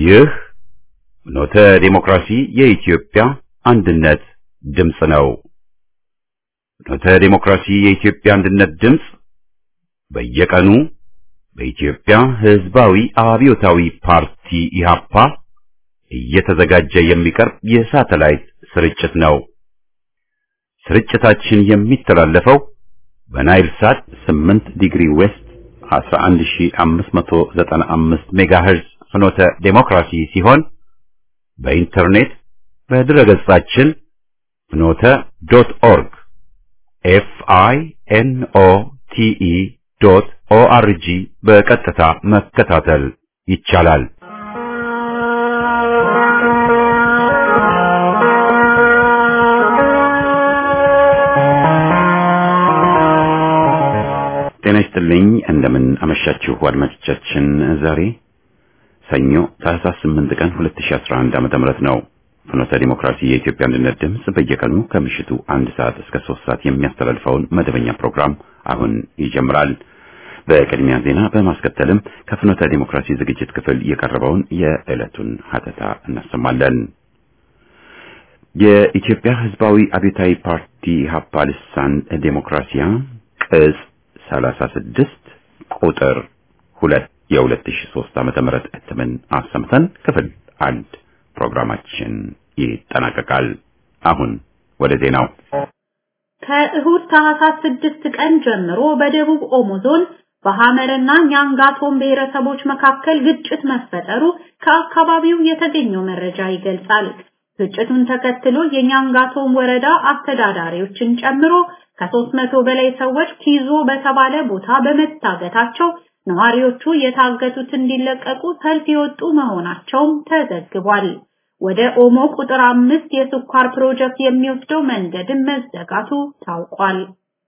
ይህ ኖተ ዴሞክራሲ የኢትዮጵያ አንድነት ድምፅ ነው። ኖተ ዴሞክራሲ የኢትዮጵያ አንድነት ድምፅ በየቀኑ በኢትዮጵያ ሕዝባዊ አብዮታዊ ፓርቲ ኢህአፓ እየተዘጋጀ የሚቀርብ የሳተላይት ስርጭት ነው። ስርጭታችን የሚተላለፈው በናይል ሳት 8 ዲግሪ ዌስት 11595 ሜጋሄርዝ ፍኖተ ዴሞክራሲ ሲሆን በኢንተርኔት በድረገጻችን ፍኖተ ዶት ኦርግ ኤፍ አይ ኤን ኦ ቲ ኢ ዶት ኦ አር ጂ በቀጥታ መከታተል ይቻላል። ጤና ይስጥልኝ። እንደምን አመሻችሁ አድማጮቻችን። ዛሬ ሰኞ ታህሳስ 8 ቀን 2011 ዓመተ ምህረት ነው። ፍኖተ ዲሞክራሲ የኢትዮጵያ አንድነት ድምፅ በየቀኑ ከምሽቱ አንድ ሰዓት እስከ ሶስት ሰዓት የሚያስተላልፈውን መደበኛ ፕሮግራም አሁን ይጀምራል። በቅድሚያ ዜና በማስከተልም ከፍኖተ ዲሞክራሲ ዝግጅት ክፍል የቀረበውን የዕለቱን ሀተታ እናሰማለን። የኢትዮጵያ ሕዝባዊ አብዮታዊ ፓርቲ ኢህአፓ ልሳን ዴሞክራሲያ ቅጽ 36 ቁጥር 2 የ2003 ዓመተ ምህረት እትምን አሰምተን ክፍል አንድ ፕሮግራማችን ይጠናቀቃል። አሁን ወደ ዜናው። ከእሁድ ታህሳስ ስድስት ቀን ጀምሮ በደቡብ ኦሞ ዞን በሐመርና ኛንጋቶም ብሔረሰቦች መካከል ግጭት መፈጠሩ ከአካባቢው የተገኘው መረጃ ይገልጻል። ግጭቱን ተከትሎ የኛንጋቶም ወረዳ አስተዳዳሪዎችን ጨምሮ ከሦስት መቶ በላይ ሰዎች ኪዞ በተባለ ቦታ በመታገታቸው ነዋሪዎቹ የታገቱት እንዲለቀቁ ሰልፍ የወጡ መሆናቸውም ተዘግቧል። ወደ ኦሞ ቁጥር አምስት የስኳር ፕሮጀክት የሚወስደው መንገድም መዘጋቱ ታውቋል።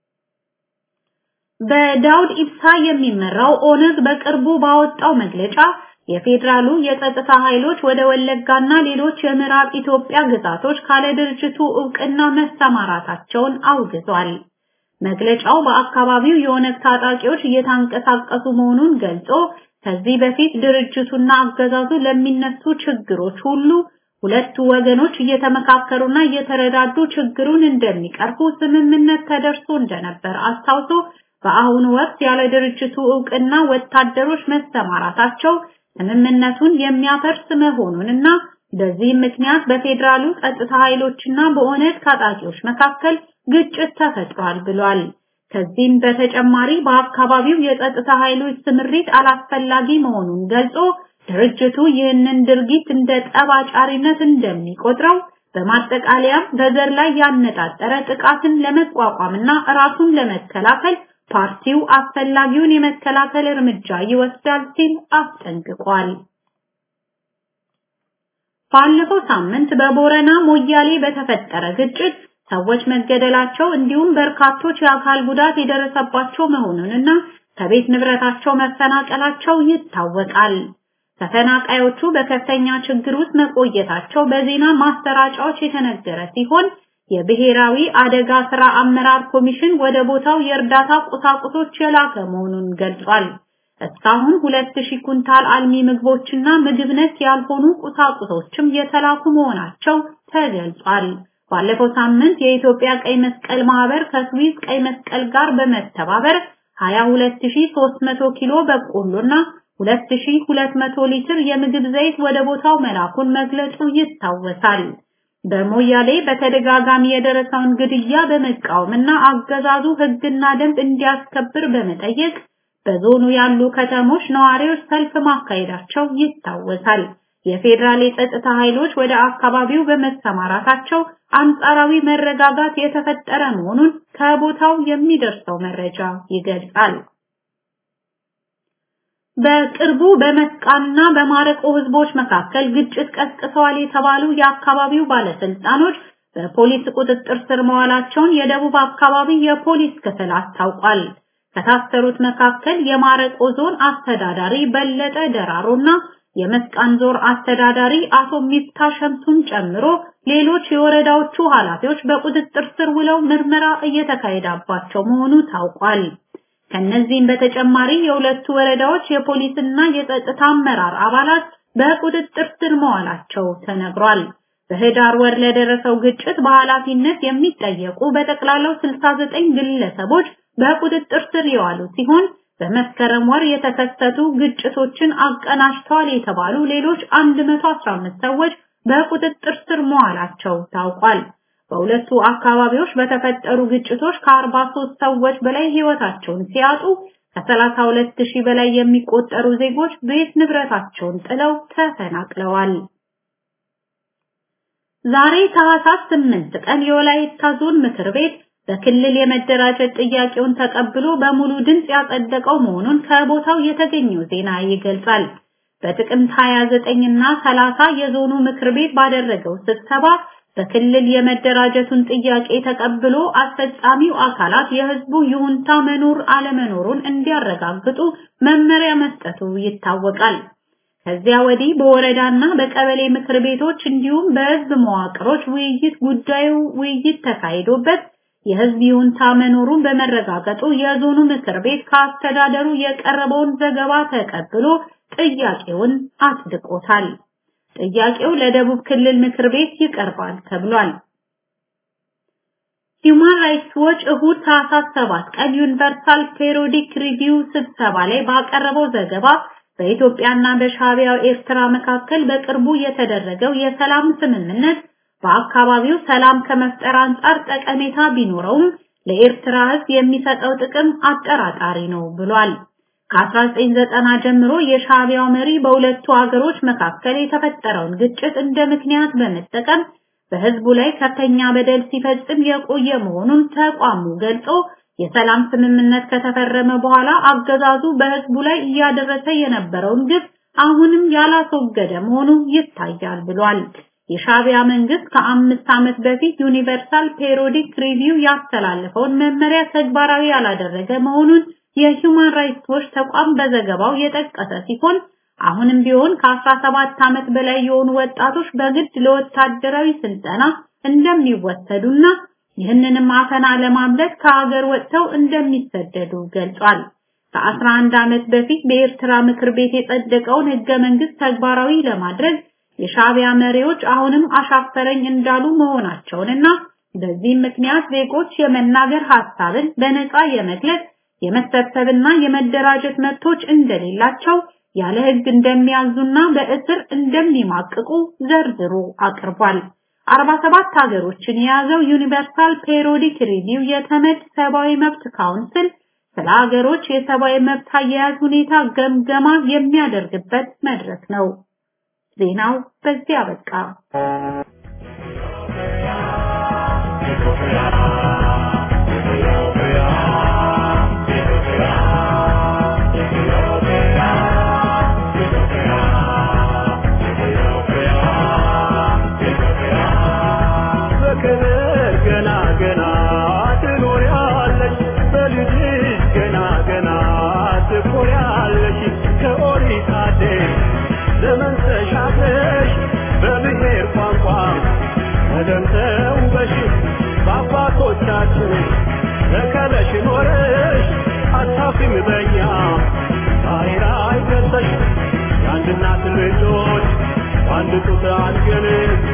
በዳውድ ኢብሳ የሚመራው ኦነግ በቅርቡ ባወጣው መግለጫ የፌዴራሉ የጸጥታ ኃይሎች ወደ ወለጋና ሌሎች የምዕራብ ኢትዮጵያ ግዛቶች ካለ ድርጅቱ ዕውቅና መሰማራታቸውን አውግዟል። መግለጫው በአካባቢው የኦነግ ታጣቂዎች እየታንቀሳቀሱ መሆኑን ገልጾ ከዚህ በፊት ድርጅቱና አገዛዙ ለሚነሱ ችግሮች ሁሉ ሁለቱ ወገኖች እየተመካከሩና እየተረዳዱ ችግሩን እንደሚቀርፉ ስምምነት ተደርሶ እንደነበር አስታውሶ በአሁኑ ወቅት ያለ ድርጅቱ ዕውቅና ወታደሮች መሰማራታቸው ስምምነቱን የሚያፈርስ መሆኑንና በዚህም ምክንያት በፌዴራሉ ጸጥታ ኃይሎችና በኦነግ ታጣቂዎች መካከል ግጭት ተፈጥሯል ብሏል። ከዚህም በተጨማሪ በአካባቢው የጸጥታ ኃይሎች ስምሪት አላስፈላጊ መሆኑን ገልጾ ድርጅቱ ይህንን ድርጊት እንደ ጠባጫሪነት እንደሚቆጥረው በማጠቃለያም በዘር ላይ ያነጣጠረ ጥቃትን ለመቋቋምና ራሱን ለመከላከል ፓርቲው አስፈላጊውን የመከላከል እርምጃ ይወስዳል ሲል አስጠንቅቋል። ባለፈው ሳምንት በቦረና ሞያሌ በተፈጠረ ግጭት ሰዎች መገደላቸው እንዲሁም በርካቶች የአካል ጉዳት የደረሰባቸው መሆኑንና ከቤት ንብረታቸው መፈናቀላቸው ይታወቃል። ተፈናቃዮቹ በከፍተኛ ችግር ውስጥ መቆየታቸው በዜና ማሰራጫዎች የተነገረ ሲሆን የብሔራዊ አደጋ ስራ አመራር ኮሚሽን ወደ ቦታው የእርዳታ ቁሳቁሶች የላከ መሆኑን ገልጿል። እስካሁን 2000 ኩንታል አልሚ ምግቦችና ምግብ ነክ ያልሆኑ ቁሳቁሶችም የተላኩ መሆናቸው ተገልጿል። ባለፈው ሳምንት የኢትዮጵያ ቀይ መስቀል ማህበር ከስዊስ ቀይ መስቀል ጋር በመተባበር 22300 ኪሎ በቆሎና 2200 ሊትር የምግብ ዘይት ወደ ቦታው መላኩን መግለጹ ይታወሳል። በሞያሌ በተደጋጋሚ የደረሰውን ግድያ በመቃወምና አገዛዙ ሕግና ደንብ እንዲያስከብር በመጠየቅ በዞኑ ያሉ ከተሞች ነዋሪዎች ሰልፍ ማካሄዳቸው ይታወሳል። የፌዴራል የጸጥታ ኃይሎች ወደ አካባቢው በመሰማራታቸው አንጻራዊ መረጋጋት የተፈጠረ መሆኑን ከቦታው የሚደርሰው መረጃ ይገልጻል። በቅርቡ በመስቃንና በማረቆ ህዝቦች መካከል ግጭት ቀስቅሰዋል የተባሉ የአካባቢው ባለስልጣኖች በፖሊስ ቁጥጥር ስር መዋላቸውን የደቡብ አካባቢ የፖሊስ ክፍል አስታውቋል። ከታሰሩት መካከል የማረቆ ዞን አስተዳዳሪ በለጠ ደራሮና የመስቃን ዞን አስተዳዳሪ አቶ ሚፍታ ሸምሱን ጨምሮ ሌሎች የወረዳዎቹ ኃላፊዎች በቁጥጥር ስር ውለው ምርመራ እየተካሄዳባቸው መሆኑ ታውቋል። ከነዚህም በተጨማሪ የሁለቱ ወረዳዎች የፖሊስና የጸጥታ አመራር አባላት በቁጥጥር ስር መዋላቸው ተነግሯል። በህዳር ወር ለደረሰው ግጭት በኃላፊነት የሚጠየቁ በጠቅላላው 69 ግለሰቦች በቁጥጥር ስር የዋሉ ሲሆን በመስከረም ወር የተከሰቱ ግጭቶችን አቀናጅተዋል የተባሉ ሌሎች 115 ሰዎች በቁጥጥር ስር መዋላቸው ታውቋል። በሁለቱ አካባቢዎች በተፈጠሩ ግጭቶች ከ43 ሰዎች በላይ ህይወታቸውን ሲያጡ ከ32 ሺህ በላይ የሚቆጠሩ ዜጎች ቤት ንብረታቸውን ጥለው ተፈናቅለዋል። ዛሬ ታህሳስ 8 ቀን የወላይታ ዞን ምክር ቤት በክልል የመደራጀት ጥያቄውን ተቀብሎ በሙሉ ድምፅ ያጸደቀው መሆኑን ከቦታው የተገኘው ዜና ይገልጻል። በጥቅምት 29 እና 30 የዞኑ ምክር ቤት ባደረገው ስብሰባ በክልል የመደራጀቱን ጥያቄ ተቀብሎ አስፈጻሚው አካላት የህዝቡ ይሁንታ መኖር አለመኖሩን እንዲያረጋግጡ መመሪያ መስጠቱ ይታወቃል። ከዚያ ወዲህ በወረዳና በቀበሌ ምክር ቤቶች እንዲሁም በህዝብ መዋቅሮች ውይይት ጉዳዩ ውይይት ተካሂዶበት የህዝብ ይሁንታ መኖሩን በመረጋገጡ የዞኑ ምክር ቤት ከአስተዳደሩ የቀረበውን ዘገባ ተቀብሎ ጥያቄውን አጽድቆታል። ጥያቄው ለደቡብ ክልል ምክር ቤት ይቀርባል ተብሏል። ሂውማን ራይትስ ዎች እሁድ ታህሳስ 7 ቀን ዩኒቨርሳል ፔሪዮዲክ ሪቪው ስብሰባ ላይ ባቀረበው ዘገባ በኢትዮጵያና በሻዕቢያው ኤርትራ መካከል በቅርቡ የተደረገው የሰላም ስምምነት በአካባቢው ሰላም ከመፍጠር አንጻር ጠቀሜታ ቢኖረውም ለኤርትራ ህዝብ የሚሰጠው ጥቅም አጠራጣሪ ነው ብሏል። ከ1990 ጀምሮ የሻዕቢያው መሪ በሁለቱ ሀገሮች መካከል የተፈጠረውን ግጭት እንደ ምክንያት በመጠቀም በህዝቡ ላይ ከፍተኛ በደል ሲፈጽም የቆየ መሆኑን ተቋሙ ገልጾ የሰላም ስምምነት ከተፈረመ በኋላ አገዛዙ በህዝቡ ላይ እያደረሰ የነበረውን ግፍ አሁንም ያላስወገደ መሆኑ ይታያል ብሏል። የሻዕቢያ መንግስት ከአምስት ዓመት በፊት ዩኒቨርሳል ፔሪዮዲክ ሪቪው ያስተላለፈውን መመሪያ ተግባራዊ ያላደረገ መሆኑን የሂውማን ራይትስ ዎች ተቋም በዘገባው የጠቀሰ ሲሆን አሁንም ቢሆን ከ17 ዓመት በላይ የሆኑ ወጣቶች በግድ ለወታደራዊ ስልጠና እንደሚወሰዱና ይህንንም አፈና ለማምለጥ ከሀገር ወጥተው እንደሚሰደዱ ገልጿል። ከ11 ዓመት በፊት በኤርትራ ምክር ቤት የጸደቀውን ህገ መንግስት ተግባራዊ ለማድረግ የሻዕቢያ መሪዎች አሁንም አሻፈረኝ እንዳሉ መሆናቸውንና በዚህም ምክንያት ዜጎች የመናገር ሐሳብን በነፃ የመግለጽ የመሰብሰብና የመደራጀት መብቶች እንደሌላቸው ያለ ህግ እንደሚያዙና በእስር እንደሚማቅቁ ዘርዝሮ አቅርቧል። 47 ሀገሮችን የያዘው ዩኒቨርሳል ፔሪዮዲክ ሪቪው የተመድ ሰብአዊ መብት ካውንስል ስለ ሀገሮች የሰብአዊ መብት አያያዝ ሁኔታ ገምገማ የሚያደርግበት መድረክ ነው። ዜናው በዚህ አበቃ። በአባቶቻችን ተከለሽ ኖረሽ አታፍሪም በኛ ዛሬ ላይ ደርሰሽ የአንድ እናት ልጆች በአንድ ጡት አድገን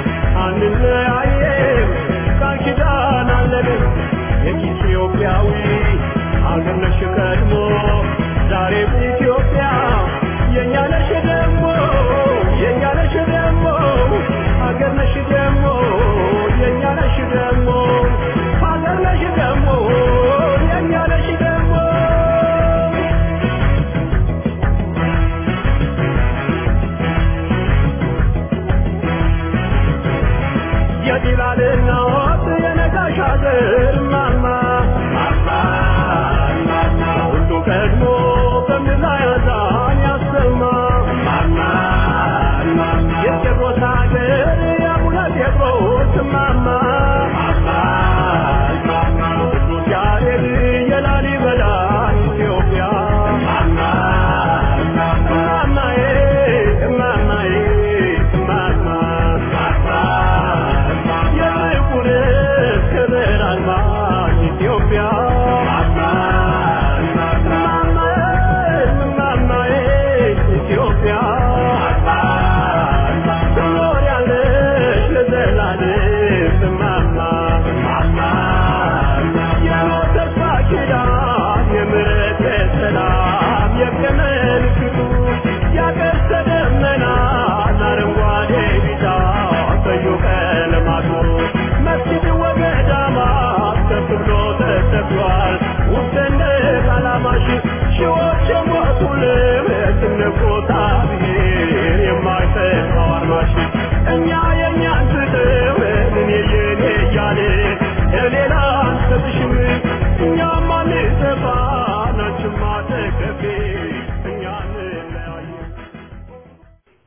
አንለያየም ቃል ኪዳን አለን የኢትዮጵያዊ አገር ነሽ ቀድሞ ዛሬም ኢትዮጵያ የእኛ ነሽ ደግሞ የእኛ ነሽ ደግሞ አገር ነሽ ደግሞ የእኛ ነሽ ደግሞ ሀገር ነሽ ደግሞ የእኛ ነሽ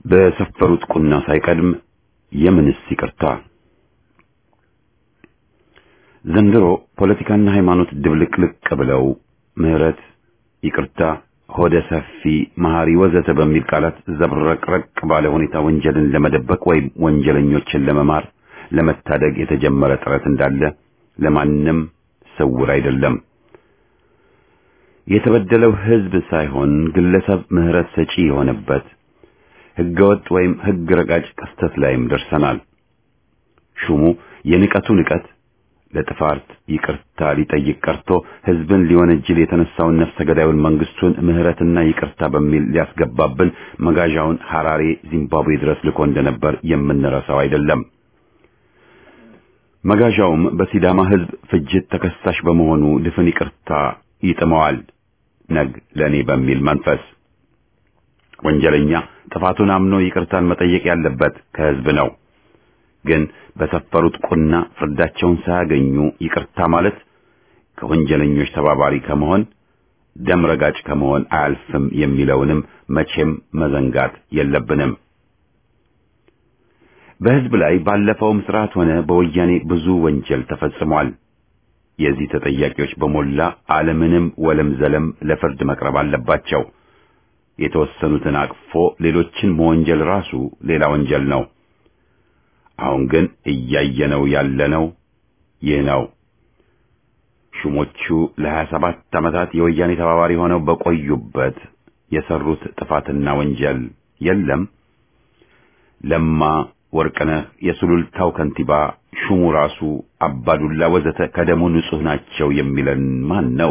በሰፈሩት ቁና ሳይቀድም የምንስ ይቅርታ? ዘንድሮ ፖለቲካና ሃይማኖት ድብልቅልቅ ብለው ምህረት፣ ይቅርታ፣ ሆደ ሰፊ፣ መሐሪ ወዘተ በሚል ቃላት ዘብረቅረቅ ባለ ሁኔታ ወንጀልን ለመደበቅ ወይም ወንጀለኞችን ለመማር ለመታደግ የተጀመረ ጥረት እንዳለ ለማንም ስውር አይደለም። የተበደለው ሕዝብ ሳይሆን ግለሰብ ምህረት ሰጪ የሆነበት ሕገወጥ ወይም ሕግ ረጋጭ ክስተት ላይም ደርሰናል። ሹሙ የንቀቱ ንቀት ለጥፋት ይቅርታ ሊጠይቅ ቀርቶ ሕዝብን ሊወነጅል የተነሳውን ነፍሰ ገዳዩን መንግስቱን ምህረትና ይቅርታ በሚል ሊያስገባብን መጋዣውን ሐራሬ ዚምባብዌ ድረስ ልኮ እንደነበር የምንረሳው አይደለም። መጋዣውም በሲዳማ ሕዝብ ፍጅት ተከሳሽ በመሆኑ ድፍን ይቅርታ ይጥመዋል ነግ ለኔ በሚል መንፈስ ወንጀለኛ ጥፋቱን አምኖ ይቅርታን መጠየቅ ያለበት ከሕዝብ ነው። ግን በሰፈሩት ቁና ፍርዳቸውን ሳያገኙ ይቅርታ ማለት ከወንጀለኞች ተባባሪ ከመሆን ደም ረጋጭ ከመሆን አያልፍም የሚለውንም መቼም መዘንጋት የለብንም። በሕዝብ ላይ ባለፈውም ስርዓት ሆነ በወያኔ ብዙ ወንጀል ተፈጽሟል። የዚህ ተጠያቂዎች በሞላ ዓለምንም ወለም ዘለም ለፍርድ መቅረብ አለባቸው። የተወሰኑትን አቅፎ ሌሎችን መወንጀል ራሱ ሌላ ወንጀል ነው። አሁን ግን እያየነው ያለነው ይህ ነው። ሹሞቹ ለሀያ ሰባት ዓመታት የወያኔ ተባባሪ ሆነው በቆዩበት የሰሩት ጥፋትና ወንጀል የለም። ለማ ወርቅነህ፣ የሱሉልታው ከንቲባ፣ ሹሙ ራሱ አባዱላ ወዘተ ከደሙ ንጹህ ናቸው የሚለን ማን ነው?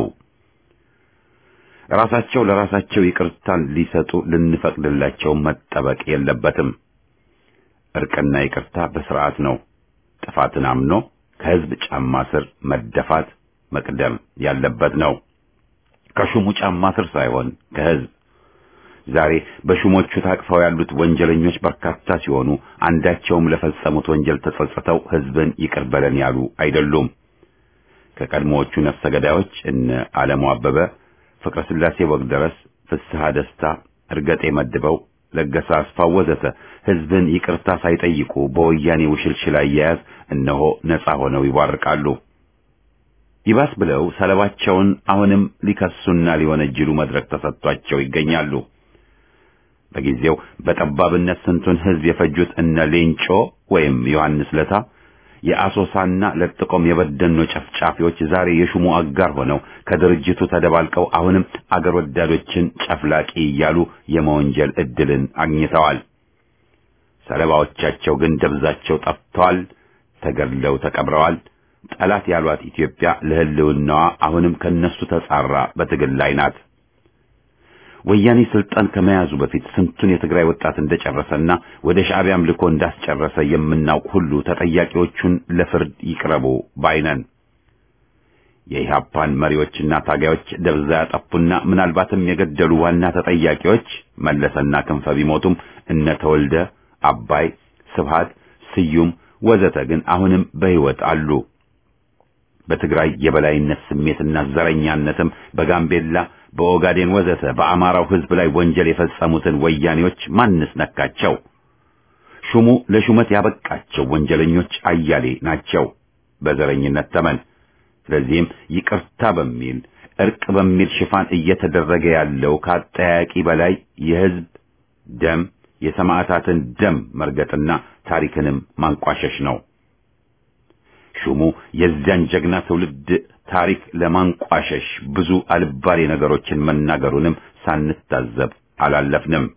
ራሳቸው ለራሳቸው ይቅርታን ሊሰጡ ልንፈቅድላቸው መጠበቅ የለበትም። እርቅና ይቅርታ በስርዓት ነው። ጥፋትን አምኖ ከሕዝብ ጫማ ስር መደፋት መቅደም ያለበት ነው። ከሹሙ ጫማ ስር ሳይሆን ከሕዝብ። ዛሬ በሹሞቹ ታቅፈው ያሉት ወንጀለኞች በርካታ ሲሆኑ አንዳቸውም ለፈጸሙት ወንጀል ተጸጽተው ሕዝብን ይቅር በለን ያሉ አይደሉም። ከቀድሞዎቹ ነፍሰ ገዳዮች እነ ዓለሙ አበበ፣ ፍቅረ ሥላሴ ወግደረስ፣ ፍስሐ ደስታ፣ እርገጤ መድበው ለገሰ አስፋው ወዘተ ሕዝብን ይቅርታ ሳይጠይቁ በወያኔ ውሽልሽል አያያዝ እነሆ ነጻ ሆነው ይቧርቃሉ። ይባስ ብለው ሰለባቸውን አሁንም ሊከሱና ሊወነጅሉ መድረክ ተሰጥቷቸው ይገኛሉ። በጊዜው በጠባብነት ስንቱን ሕዝብ የፈጁት እነ ሌንጮ ወይም ዮሐንስ ለታ የአሶሳና ለጥቆም የበደኖ ጨፍጫፊዎች ዛሬ የሹሙ አጋር ሆነው ከድርጅቱ ተደባልቀው አሁንም አገር ወዳዶችን ጨፍላቂ እያሉ የመወንጀል ዕድልን አግኝተዋል። ሰለባዎቻቸው ግን ደብዛቸው ጠፍተዋል፣ ተገድለው ተቀብረዋል። ጠላት ያሏት ኢትዮጵያ ለሕልውናዋ አሁንም ከነሱ ተጻራ በትግል ላይ ናት። ወያኔ ስልጣን ከመያዙ በፊት ስንቱን የትግራይ ወጣት እንደጨረሰና ወደ ሻዕቢያም ልኮ እንዳስጨረሰ የምናውቅ ሁሉ ተጠያቂዎቹን ለፍርድ ይቅረቡ ባይነን። የኢህአፓን መሪዎችና ታጋዮች ደብዛ ያጠፉና ምናልባትም የገደሉ ዋና ተጠያቂዎች መለሰና ክንፈ ቢሞቱም እነ ተወልደ አባይ፣ ስብሃት፣ ስዩም ወዘተ ግን አሁንም በሕይወት አሉ። በትግራይ የበላይነት ስሜትና ዘረኛነትም በጋምቤላ በኦጋዴን ወዘተ በአማራው ሕዝብ ላይ ወንጀል የፈጸሙትን ወያኔዎች ማንስ ነካቸው? ሹሙ ለሹመት ያበቃቸው ወንጀለኞች አያሌ ናቸው በዘረኝነት ተመን። ስለዚህም ይቅርታ በሚል እርቅ በሚል ሽፋን እየተደረገ ያለው ከአጠያቂ በላይ የሕዝብ ደም የሰማዕታትን ደም መርገጥና ታሪክንም ማንቋሸሽ ነው። ሹሙ የዚያን ጀግና ትውልድ ታሪክ ለማንቋሸሽ ብዙ አልባሌ ነገሮችን መናገሩንም ሳንታዘብ አላለፍንም።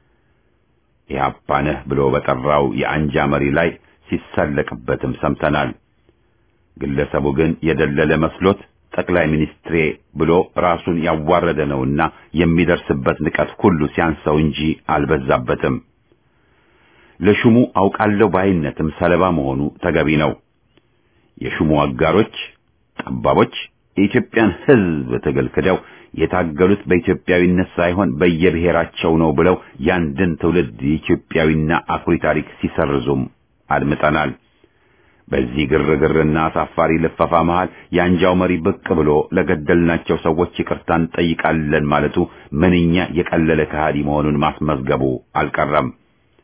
ኢህአፓ ነህ ብሎ በጠራው የአንጃ መሪ ላይ ሲሳለቅበትም ሰምተናል። ግለሰቡ ግን የደለለ መስሎት ጠቅላይ ሚኒስትሬ ብሎ ራሱን ያዋረደ ነውና የሚደርስበት ንቀት ሁሉ ሲያንሰው እንጂ አልበዛበትም። ለሹሙ አውቃለሁ ባይነትም ሰለባ መሆኑ ተገቢ ነው። የሹሙ አጋሮች ጠባቦች የኢትዮጵያን ሕዝብ ትግል ክደው የታገሉት በኢትዮጵያዊነት ሳይሆን በየብሔራቸው ነው ብለው ያንድን ትውልድ የኢትዮጵያዊና አኩሪ ታሪክ ሲሰርዙም አድምጠናል። በዚህ ግርግርና አሳፋሪ ልፈፋ መሃል የአንጃው መሪ ብቅ ብሎ ለገደልናቸው ሰዎች ይቅርታ እንጠይቃለን ማለቱ ምንኛ የቀለለ ከሃዲ መሆኑን ማስመዝገቡ አልቀረም።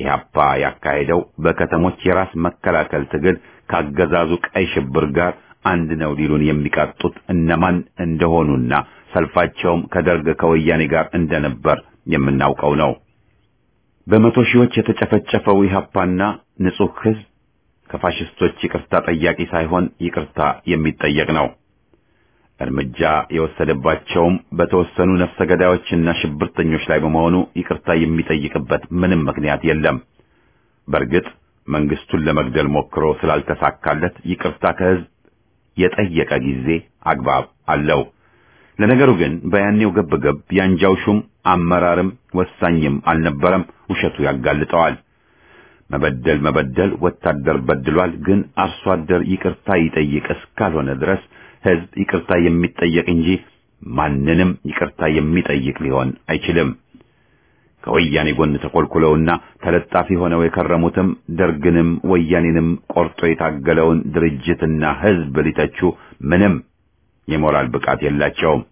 ኢህአፓ ያካሄደው በከተሞች የራስ መከላከል ትግል ካገዛዙ ቀይ ሽብር ጋር አንድ ነው ሊሉን የሚቃጡት እነማን እንደሆኑና ሰልፋቸውም ከደርግ ከወያኔ ጋር እንደነበር የምናውቀው ነው። በመቶ ሺዎች የተጨፈጨፈው ኢህአፓና ንጹህ ህዝብ ከፋሽስቶች ይቅርታ ጠያቂ ሳይሆን ይቅርታ የሚጠየቅ ነው። እርምጃ የወሰደባቸውም በተወሰኑ ነፍሰ ገዳዮችና ሽብርተኞች ላይ በመሆኑ ይቅርታ የሚጠይቅበት ምንም ምክንያት የለም። በእርግጥ መንግስቱን ለመግደል ሞክሮ ስላልተሳካለት ይቅርታ ከህዝብ የጠየቀ ጊዜ አግባብ አለው። ለነገሩ ግን በያኔው ገብገብ ያንጃው ሹም አመራርም ወሳኝም አልነበረም። ውሸቱ ያጋልጠዋል። መበደል መበደል ወታደር በድሏል፣ ግን አርሶ አደር ይቅርታ ይጠይቅ እስካልሆነ ድረስ ህዝብ ይቅርታ የሚጠየቅ እንጂ ማንንም ይቅርታ የሚጠይቅ ሊሆን አይችልም። ከወያኔ ጎን ተኮልኩለውና ተለጣፊ ሆነው የከረሙትም ደርግንም ወያኔንም ቆርጦ የታገለውን ድርጅትና ህዝብ ሊተቹ ምንም የሞራል ብቃት የላቸውም።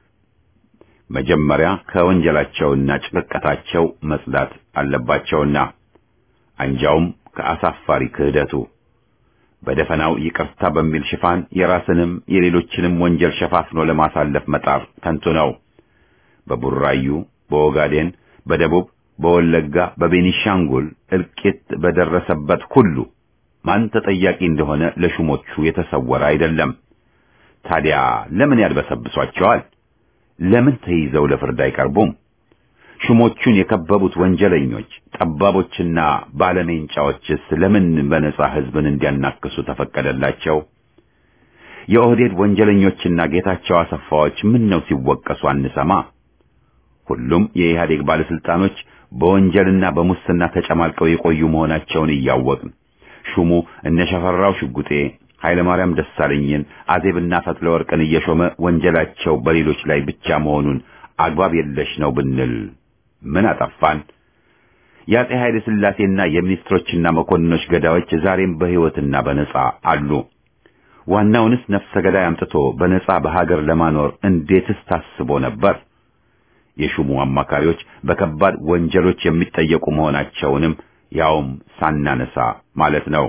መጀመሪያ ከወንጀላቸውና ጭቅቀታቸው መጽዳት አለባቸውና አንጃውም ከአሳፋሪ ክህደቱ በደፈናው ይቅርታ በሚል ሽፋን የራስንም የሌሎችንም ወንጀል ሸፋፍኖ ለማሳለፍ መጣር ከንቱ ነው። በቡራዩ፣ በኦጋዴን፣ በደቡብ፣ በወለጋ፣ በቤኒሻንጉል እልቂት በደረሰበት ሁሉ ማን ተጠያቂ እንደሆነ ለሹሞቹ የተሰወረ አይደለም። ታዲያ ለምን ያድበሰብሷቸዋል? ለምን ተይዘው ለፍርድ አይቀርቡም? ሹሞቹን የከበቡት ወንጀለኞች ጠባቦችና ባለሜንጫዎችስ ለምን በነጻ ህዝብን እንዲያናክሱ ተፈቀደላቸው? የኦህዴድ ወንጀለኞችና ጌታቸው አሰፋዎች ምን ነው ሲወቀሱ አንሰማ? ሁሉም የኢህአዴግ ባለስልጣኖች በወንጀልና በሙስና ተጨማልቀው የቆዩ መሆናቸውን እያወቅን ሹሙ እነ ሸፈራው ሽጉጤ፣ ኃይለማርያም ደሳለኝን፣ አዜብና ፈትለወርቅን እየሾመ ወንጀላቸው በሌሎች ላይ ብቻ መሆኑን አግባብ የለሽ ነው ብንል ምን አጠፋን? የአፄ ኃይለ ሥላሴና የሚኒስትሮችና መኮንኖች ገዳዮች ዛሬም በሕይወትና በነጻ አሉ። ዋናውንስ ነፍሰ ገዳይ አምጥቶ በነጻ በሀገር ለማኖር እንዴትስ ታስቦ ነበር? የሹሙ አማካሪዎች በከባድ ወንጀሎች የሚጠየቁ መሆናቸውንም ያውም ሳናነሳ ማለት ነው።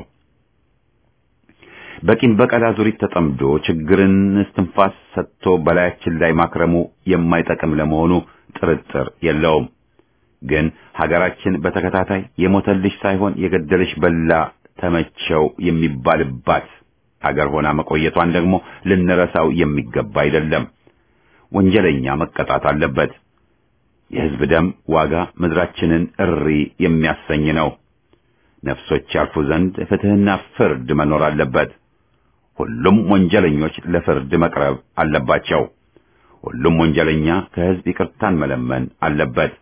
በቂም በቀል አዙሪት ተጠምዶ ችግርን እስትንፋስ ሰጥቶ በላያችን ላይ ማክረሙ የማይጠቅም ለመሆኑ ጥርጥር የለውም። ግን ሀገራችን በተከታታይ የሞተልሽ ሳይሆን የገደለሽ በላ ተመቸው የሚባልባት ሀገር ሆና መቆየቷን ደግሞ ልንረሳው የሚገባ አይደለም። ወንጀለኛ መቀጣት አለበት። የሕዝብ ደም ዋጋ ምድራችንን እሪ የሚያሰኝ ነው። ነፍሶች ያልፉ ዘንድ ፍትሕና ፍርድ መኖር አለበት። ሁሉም ወንጀለኞች ለፍርድ መቅረብ አለባቸው። ሁሉም ወንጀለኛ ከሕዝብ ይቅርታን መለመን አለበት።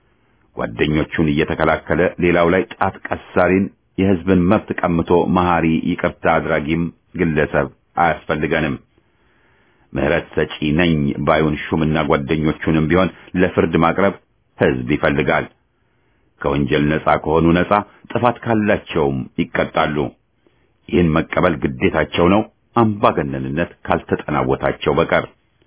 ጓደኞቹን እየተከላከለ ሌላው ላይ ጣት ቀሳሪን የሕዝብን መብት ቀምቶ መሐሪ ይቅርታ አድራጊም ግለሰብ አያስፈልገንም። ምሕረት ሰጪ ነኝ ባዩን ሹምና ጓደኞቹንም ቢሆን ለፍርድ ማቅረብ ሕዝብ ይፈልጋል። ከወንጀል ነጻ ከሆኑ ነጻ፣ ጥፋት ካላቸውም ይቀጣሉ። ይህን መቀበል ግዴታቸው ነው፣ አምባገነንነት ካልተጠናወታቸው በቀር።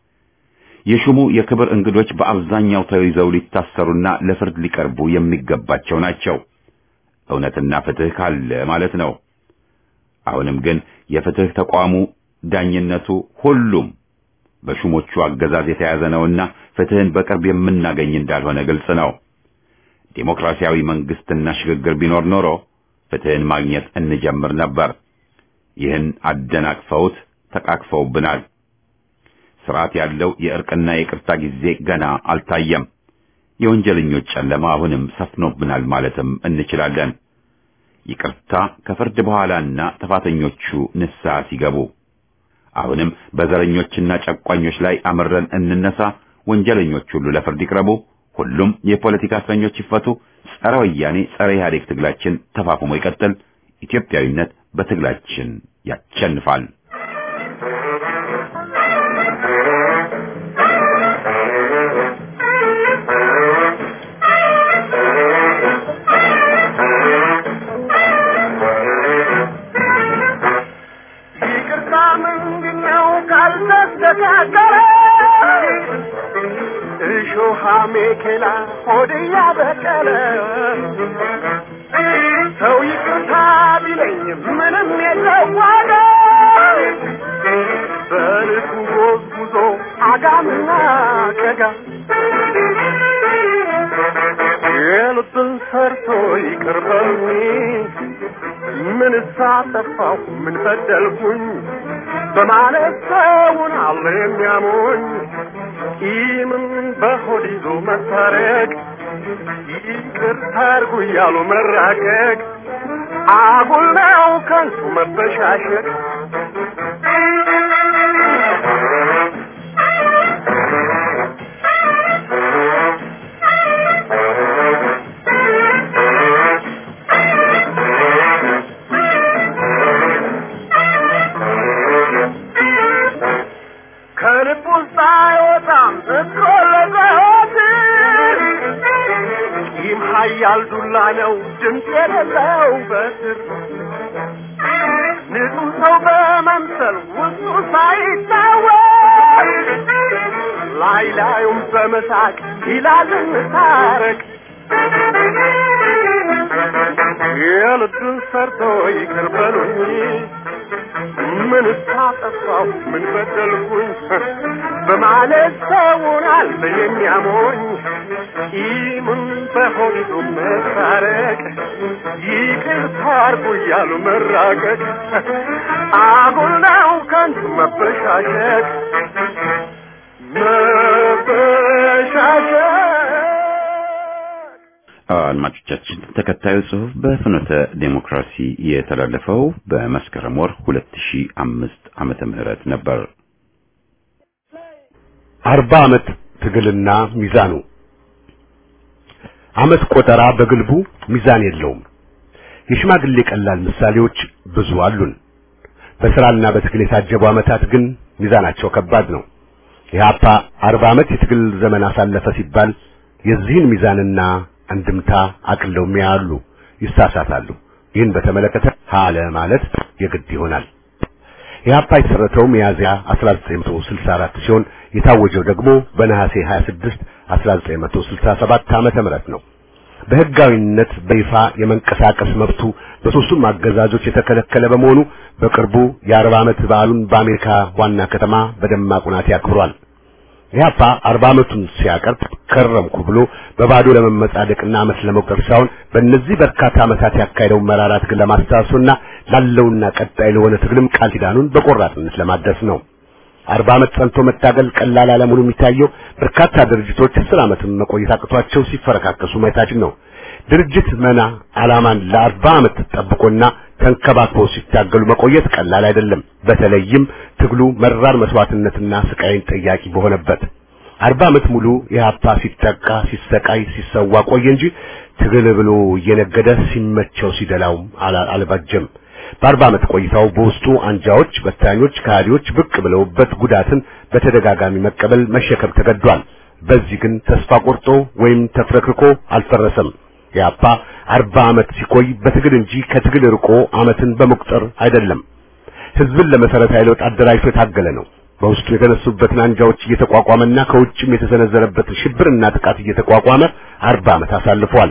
የሹሙ የክብር እንግዶች በአብዛኛው ተይዘው ሊታሰሩና ለፍርድ ሊቀርቡ የሚገባቸው ናቸው። እውነትና ፍትሕ ካለ ማለት ነው። አሁንም ግን የፍትሕ ተቋሙ ዳኝነቱ፣ ሁሉም በሹሞቹ አገዛዝ የተያዘ ነውና ፍትሕን በቅርብ የምናገኝ እንዳልሆነ ግልጽ ነው። ዴሞክራሲያዊ መንግስትና ሽግግር ቢኖር ኖሮ ፍትሕን ማግኘት እንጀምር ነበር። ይህን አደናቅፈውት ተቃቅፈውብናል። ስርዓት ያለው የእርቅና የይቅርታ ጊዜ ገና አልታየም። የወንጀለኞች ጨለማ አሁንም ሰፍኖብናል ማለትም እንችላለን። ይቅርታ ከፍርድ በኋላና ጥፋተኞቹ ንስሐ ሲገቡ፣ አሁንም በዘረኞችና ጨቋኞች ላይ አምረን እንነሳ። ወንጀለኞች ሁሉ ለፍርድ ይቅረቡ። ሁሉም የፖለቲካ እስረኞች ይፈቱ። ጸረ ወያኔ ጸረ ኢህአዴግ ትግላችን ተፋፍሞ ይቀጥል። ኢትዮጵያዊነት በትግላችን ያሸንፋል። ይቅርታ ምንድነው ካልተስተካከለ እሾሃ ሜኬላ ሆድ ያበቀለ ምንም የለው ዋጋ በልኩ ጎዝጉዞ አጋምና ቀጋ የልብን ሰርቶ ይቅር በሉኝ ምን ሳጠፋሁ ምን በደልኩኝ በማለት ሰውን አለ የሚያሞኝ ቂምን በሆድ ይዞ መታረቅ ይቅርታ አድርጉ እያሉ መራቀቅ አጉል ነው ከንቱ መበሻሸቅ ከልብ ውስጥ አይወጣም እኮ ለዘወትር ይህም ኃያል ዱላ ነው ድምፅ የሌለው በትር ንጹህ ሰው በመምሰል ውስጡ ሳይታወቅ ላይ ላዩም በመሳቅ ይላል እንታረቅ የልብን ሰርቶ ይቅር በሉኝ ምን ሳጠፋሁ ምን በደልኩኝ በማለት ሰውን አለ የሚያሞኝ ቂምን በሆዱ መታረቅ ይቅርታ አድርጉ እያሉ መራቀቅ አጉል ነው ከንቱ መበሻሸቅ መበሻሸቅ አድማጮቻችን ተከታዩ ጽሑፍ በፍኖተ ዴሞክራሲ የተላለፈው በመስከረም ወር 2005 ዓመተ ምህረት ነበር። አርባ ዓመት ትግልና ሚዛኑ ዓመት ቆጠራ በግልቡ ሚዛን የለውም። የሽማግሌ ቀላል ምሳሌዎች ብዙ አሉን። በስራና በትግል የታጀቡ ዓመታት ግን ሚዛናቸው ከባድ ነው። ኢህአፓ አርባ ዓመት የትግል ዘመን አሳለፈ ሲባል የዚህን ሚዛንና አንድምታ አቅለው የሚያሉ ይሳሳታሉ። ይህን በተመለከተ ሀለ ማለት የግድ ይሆናል። ኢህአፓ የተመሰረተው ሚያዝያ 1964 ሲሆን የታወጀው ደግሞ በነሐሴ 26 1967 ዓመተ ምህረት ነው። በህጋዊነት በይፋ የመንቀሳቀስ መብቱ በሶስቱም አገዛዞች የተከለከለ በመሆኑ በቅርቡ የአርባ ዓመት በዓሉን በአሜሪካ ዋና ከተማ በደማቅ ሁናቴ ያክብሯል። ኢህአፓ አርባ ዓመቱን ሲያቀርብ ከረምኩ ብሎ በባዶ ለመመጻደቅና ዓመት ለመቁጠር ሳይሆን በእነዚህ በርካታ ዓመታት ያካሄደውን መራራ ትግል ለማስታወስና ላለውና ቀጣይ ለሆነ ትግልም ቃል ኪዳኑን በቆራጥነት ለማደስ ነው። አርባ ዓመት ጸንቶ መታገል ቀላል አለመሆኑ የሚታየው በርካታ ድርጅቶች አስር ዓመትም መቆየት አቅቷቸው ሲፈረካከሱ ማየታችን ነው። ድርጅት መና ዓላማን ለአርባ ዓመት ጠብቆና ተንከባክቦ ሲታገሉ መቆየት ቀላል አይደለም። በተለይም ትግሉ መራር መስዋዕትነትና ስቃይን ጠያቂ በሆነበት አርባ ዓመት ሙሉ ኢህአፓ ሲጠቃ፣ ሲሰቃይ፣ ሲሰዋ ቆየ እንጂ ትግል ብሎ እየነገደ ሲመቸው ሲደላው አልባጀም። በአርባ ዓመት ቆይታው በውስጡ አንጃዎች፣ በታኞች፣ ከሃዲዎች ብቅ ብለውበት ጉዳትን በተደጋጋሚ መቀበል መሸከም ተገዷል። በዚህ ግን ተስፋ ቆርጦ ወይም ተፍረክርኮ አልፈረሰም። ኢህአፓ አርባ ዓመት ሲቆይ በትግል እንጂ ከትግል ርቆ ዓመትን በመቁጠር አይደለም። ህዝብን ለመሰረታዊ ለውጥ አደራጅቶ የታገለ ነው። በውስጡ የተነሱበትን አንጃዎች እየተቋቋመና ከውጭም የተሰነዘረበትን ሽብርና ጥቃት እየተቋቋመ አርባ ዓመት አሳልፏል።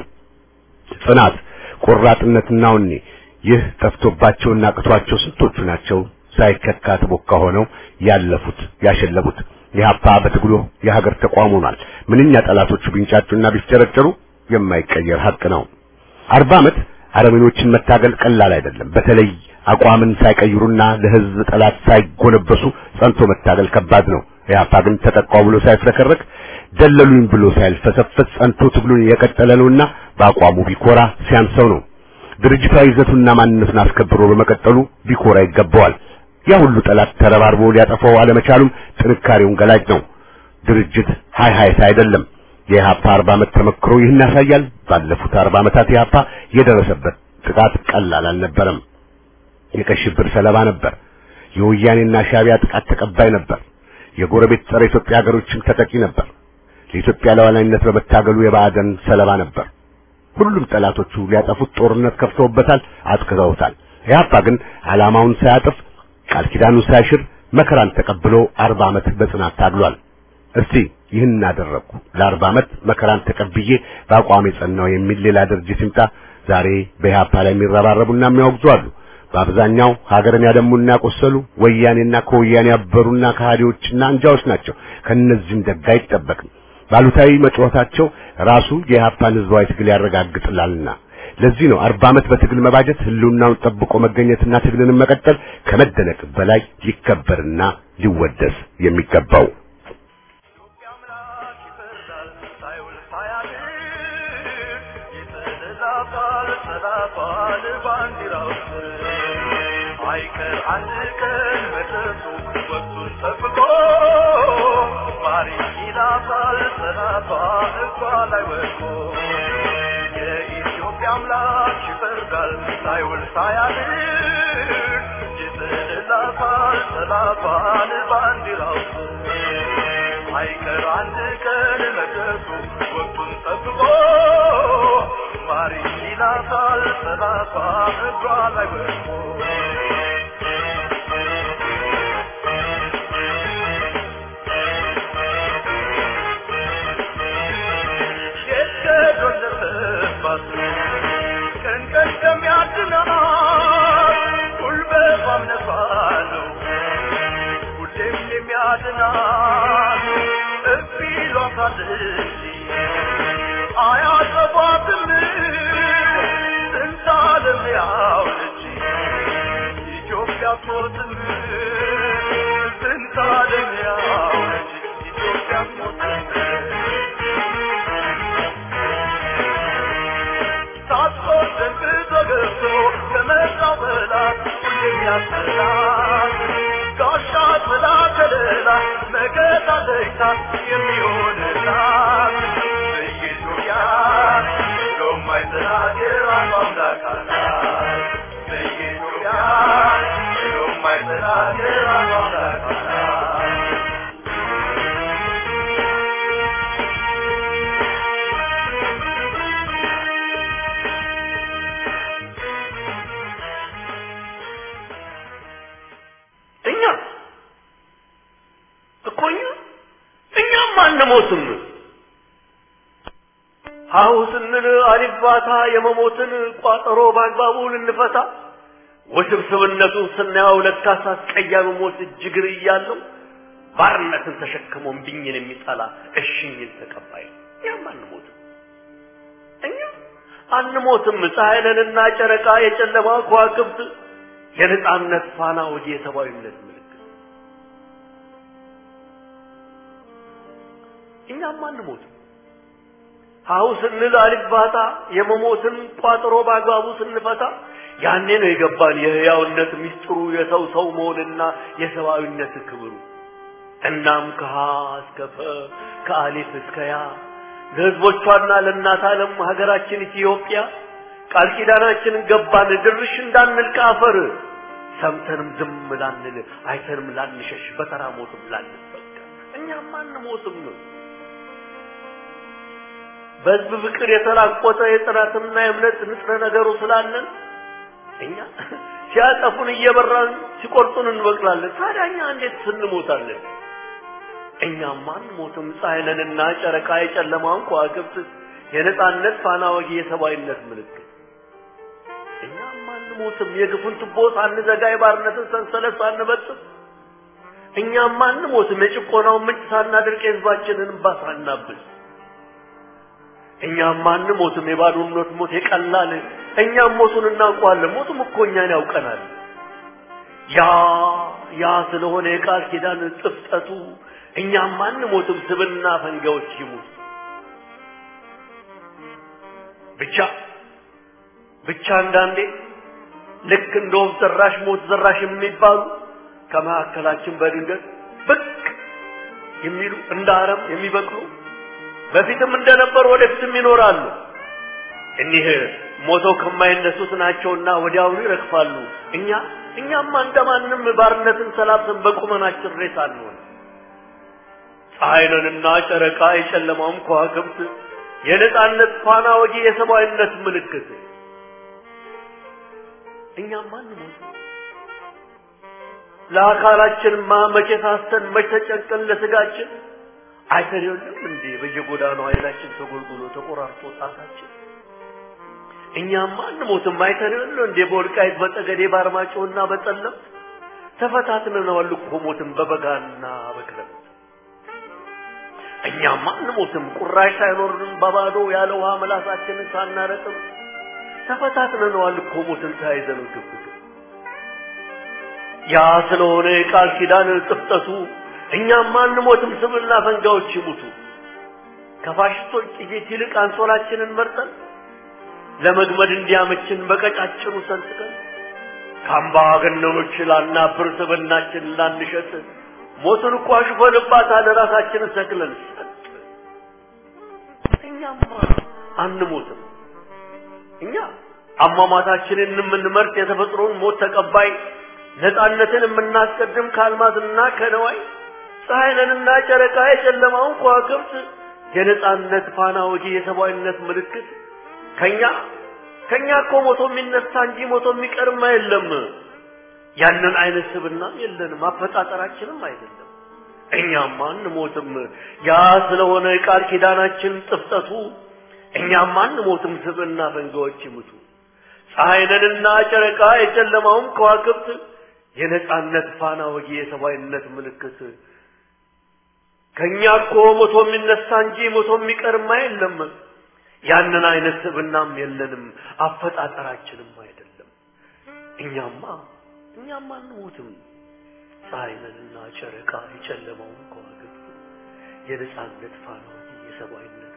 ጽናት፣ ቆራጥነትና ወኔ ይህ ጠፍቶባቸውና አቅቷቸው ስንቶቹ ናቸው ሳይከካ ተቦካ ሆነው ያለፉት ያሸለቡት። ኢህአፓ በትግሉ የሀገር ተቋም ሆኗል። ምንኛ ጠላቶቹ ቢንጫጩና ቢፍጨረጨሩ የማይቀየር ሀቅ ነው። አርባ ዓመት አረመኔዎችን መታገል ቀላል አይደለም። በተለይ አቋምን ሳይቀይሩና ለህዝብ ጠላት ሳይጎነበሱ ጸንቶ መታገል ከባድ ነው። ኢህአፓ ግን ተጠቃው ብሎ ሳይፍረከረክ ደለሉኝ ብሎ ሳይልፈሰፈስ ጸንቶ ትግሉን የቀጠለ ነውና በአቋሙ ቢኮራ ሲያንሰው ነው። ድርጅታዊ ይዘቱና ማንነቱን አስከብሮ በመቀጠሉ ቢኮራ ይገባዋል። ያ ሁሉ ጠላት ተረባርቦ ሊያጠፋው አለመቻሉም ጥንካሬውን ገላጭ ነው። ድርጅት ሃይ ሃይታ አይደለም። የኢህአፓ አርባ ዓመት ተመክሮ ይህን ያሳያል። ባለፉት አርባ ዓመታት ኢህአፓ የደረሰበት ጥቃት ቀላል አልነበረም። የቀይ ሽብር ሰለባ ነበር። የወያኔና ሻቢያ ጥቃት ተቀባይ ነበር። የጎረቤት ጸረ ኢትዮጵያ ሀገሮችም ተጠቂ ነበር። ለኢትዮጵያ ሉዓላዊነት በመታገሉ የባዕደን ሰለባ ነበር። ሁሉም ጠላቶቹ ሊያጠፉት ጦርነት ከፍተውበታል፣ አጥቅተውታል። ኢህአፓ ግን ዓላማውን ሳያጥፍ ቃል ኪዳኑን ሳይሽር መከራን ተቀብሎ አርባ ዓመት በጽናት ታግሏል። እስቲ ይህን አደረግኩ ለአርባ ዓመት መከራን ተቀብዬ በአቋም የጸናው የሚል ሌላ ድርጅት ይምጣ። ዛሬ በኢህአፓ ላይ የሚረባረቡና የሚያወግዙ አሉ። በአብዛኛው ሀገርን ያደሙና ያቆሰሉ ወያኔና ከወያኔ ያበሩና ከሃዲዎችና አንጃዎች ናቸው። ከነዚህም ደግ አይጠበቅም። ባሉታዊ መጫወታቸው ራሱ የኢህአፓን ህዝባዊ ትግል ያረጋግጥላልና ለዚህ ነው አርባ ዓመት በትግል መባጀት ህልውናውን ጠብቆ መገኘትና ትግልንም መቀጠል ከመደነቅ በላይ ሊከበርና ሊወደስ የሚገባው። አይቀር አንድ ቀን መድረሱ ወቅቱን ጠብቆ ማሪ ይላታል ሰላቷ እሷ ላይ ወድቆ የኢትዮጵያ አምላክ ይፈርዳል ሳይውል ሳያድር ይጥልላታል ሰላቷን ባንዲራው አይቀር አንድ ቀን መድረሱ ወቅቱን ጠብቆ ማሪ ይላታል ሰላቷ እሷ ላይ ወድቆ ቀን ቀን ከሚያድናት ጉልበቷም ነፋለው ሁሌም የሚያድናት እፊ ይሏታል እንጂ አያጠፏትም ስንታለም ያውለች ኢትዮጵያ ሞትም ስንታለም ያውለች ኢትዮጵያ ሞትም ሳትቆርጥም ተገብቶ ከመጣው በላት ሁሌም ያስላት ጋሻ ጥላ ከለላ መከታ ደስታ የሚሆንላት በኢትዮጵያ የማይጠናገር አምላክ አላት በኢትዮጵያ የማይጠናገር አምላክ አላት እኛ እኮ እኛ እኛም አንሞትም። ሀሁ ስንል አሊባታ የመሞትን ቋጠሮ በአግባቡ ልንፈታ ውስብስብነቱን ስናየው ለካስ አስቀያሚ ሞት እጅግር እያለው ባርነትን ተሸክሞ እምቢኝን የሚጠላ እሽኝን ተቀባይ ነው። እኛም አንሞትም። እኛ አንሞትም። ፀሐይ ነንና ጨረቃ የጨለማ ከዋክብት የነጻነት ፋና ወዲ የሰብአዊነት ምልክት እኛም አንሞትም። ሀሁ ስንል አልባታ የመሞትን ቋጥሮ በአግባቡ ስንፈታ ያኔ ነው የገባን የህያውነት ሚስጥሩ የሰው ሰው መሆንና የሰብአዊነት ክብሩ። እናም ከሀ እስከ ፈ ከአሊፍ እስከ ያ ለህዝቦቿና ለእናት ዓለም ሀገራችን ኢትዮጵያ ቃል ኪዳናችንን ገባን ድርሽ እንዳንል ከአፈር ሰምተንም ዝም ላንል አይተንም ላንሸሽ በተራ ሞትም ላንበቃ እኛም አንሞትም ነው። በህዝብ ፍቅር የተላቆጠ የጥራትና የእምነት ንጥረ ነገሩ ስላለን እኛ ሲያጠፉን እየበራን ሲቆርጡን እንበቅላለን። ታዲያ እኛ እንዴት ስንሞታለን? እኛም አንሞትም። ፀሐይ ነንና ጨረቃ የጨለማን ከዋክብት የነጻነት ፋና ወጊ የሰብአዊነት ምልክት እኛም አንሞትም። የግፉን ቱቦ ሳንዘጋ የባርነትን ሰንሰለት ሳንበጥስ እኛም አንሞትም። የጭቆናውን ምንጭ ሳናድርቅ የህዝባችንን እንባ ሳናብስ እኛም አንሞትም። የባዶነት ሞት የቀላል እኛም ሞቱን እናውቀዋለን። ሞቱም እኮ እኛን ያውቀናል። ያ ያ ስለሆነ የቃል ኪዳን ጥፍጠቱ እኛም አንሞትም። ስብና ፈንጋዎች ይሙት ብቻ ብቻ አንዳንዴ ልክ እንደ ወፍ ዘራሽ ሞት ዘራሽ የሚባሉ ከመካከላችን በድንገት ብቅ የሚሉ እንደ አረም የሚበቅሉ በፊትም እንደነበሩ ወደፊትም ይኖራሉ። እኒህ ሞተው ከማይነሱት ናቸውና ወዲያውኑ ይረግፋሉ። እኛ እኛማ እንደማንም ባርነትን ሰላብተን በቁመናችን ሬሳ አንሆን። ፀሐይ ነንና ጨረቃ የጨለማውም ከዋክብት የነጻነት ፋና ወጊ የሰብአዊነት ምልክት እኛም አንሞት ለአካላችንማ መቼ ሳስተን መቼ ተጨንቀን ለስጋችን አይተን የለም እንዴ በየጎዳናው ኃይላችን ተጎልጉሎ ተቆራርጦ ጣታችን እኛማ አንሞትም አይተን የለ እንዴ በወልቃይት በጠገዴ በአርማጭሆና በጠለም ተፈታትነናል እኮ ሞትን በበጋና በክረምት እኛማ አንሞትም ቁራሽ ሳይኖርን በባዶ ያለ ውሃ መላሳችንን ሳናረጥም ተፈታትነናል እኮ ሞትን ተያይዘን ግብግብ ያ ስለሆነ የቃል ኪዳን ጥፍጠቱ እኛማ አንሞትም ስምና ፈንጋዎች ይሙቱ ከፋሽስቶች ጥይት ይልቅ አንሶላችንን መርጠን ለመግመድ እንዲያመችን በቀጫጭኑ ሰንጥቀን ከአምባገነኖች ላናብር ስብናችን ላንሸጥ ሞትን እኮ አሽፈንባታል ራሳችንን ሰክለን ሰጥ እኛማ አንሞትም እኛ አሟሟታችንን የምንመርጥ የተፈጥሮን ሞት ተቀባይ ነፃነትን የምናስቀድም ከአልማዝና ከነዋይ ፀሐይንና ጨረቃ የጨለማውን ከዋክብት የነፃነት ፋና ወጊ የሰብአዊነት ምልክት ከኛ ከኛ እኮ ሞቶ የሚነሳ እንጂ ሞቶ የሚቀርም የለም። ያንን አይነት ስብናም የለንም፣ አፈጣጠራችንም አይደለም። እኛማ አንሞትም። ያ ስለሆነ ቃል ኪዳናችን ጥፍጠቱ እኛማ አንሞትም፣ ስብና ፈንጋዎች ይሙቱ። ፀሐይንና ጨረቃ የጨለማውም ከዋክብት የነፃነት ፋና ወጊ የሰብአዊነት ምልክት ከኛ እኮ ሞቶ የሚነሳ እንጂ ሞቶ የሚቀርማ የለም። ያንን አይነት ስብናም የለንም፣ አፈጣጠራችንም አይደለም። እኛማ እኛማ አንሞትም። ፀሐይንና ጨረቃ የጨለማውን ከዋክብት የነፃነት ፋና ወጊ የሰብአዊነት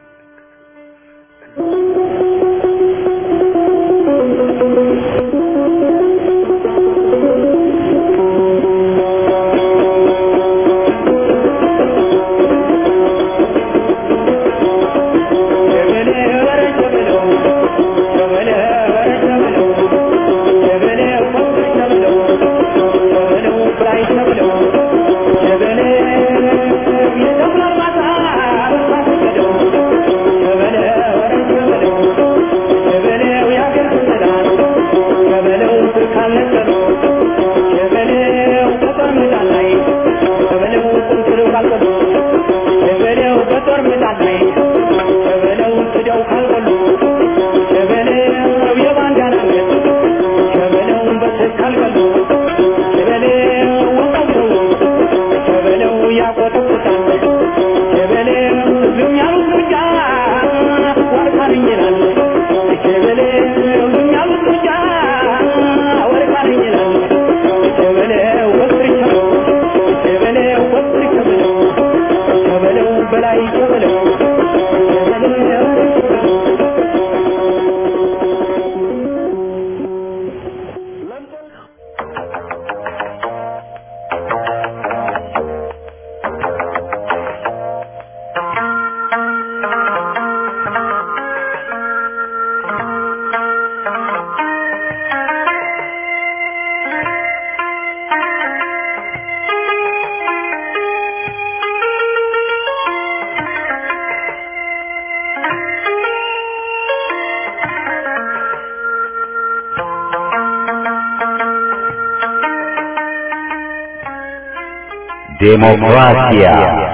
ዴሞክራሲያ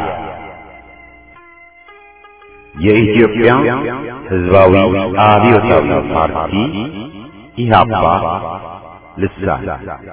የኢትዮጵያ ሕዝባዊ አብዮታዊ ፓርቲ ኢህአፓ ልሳን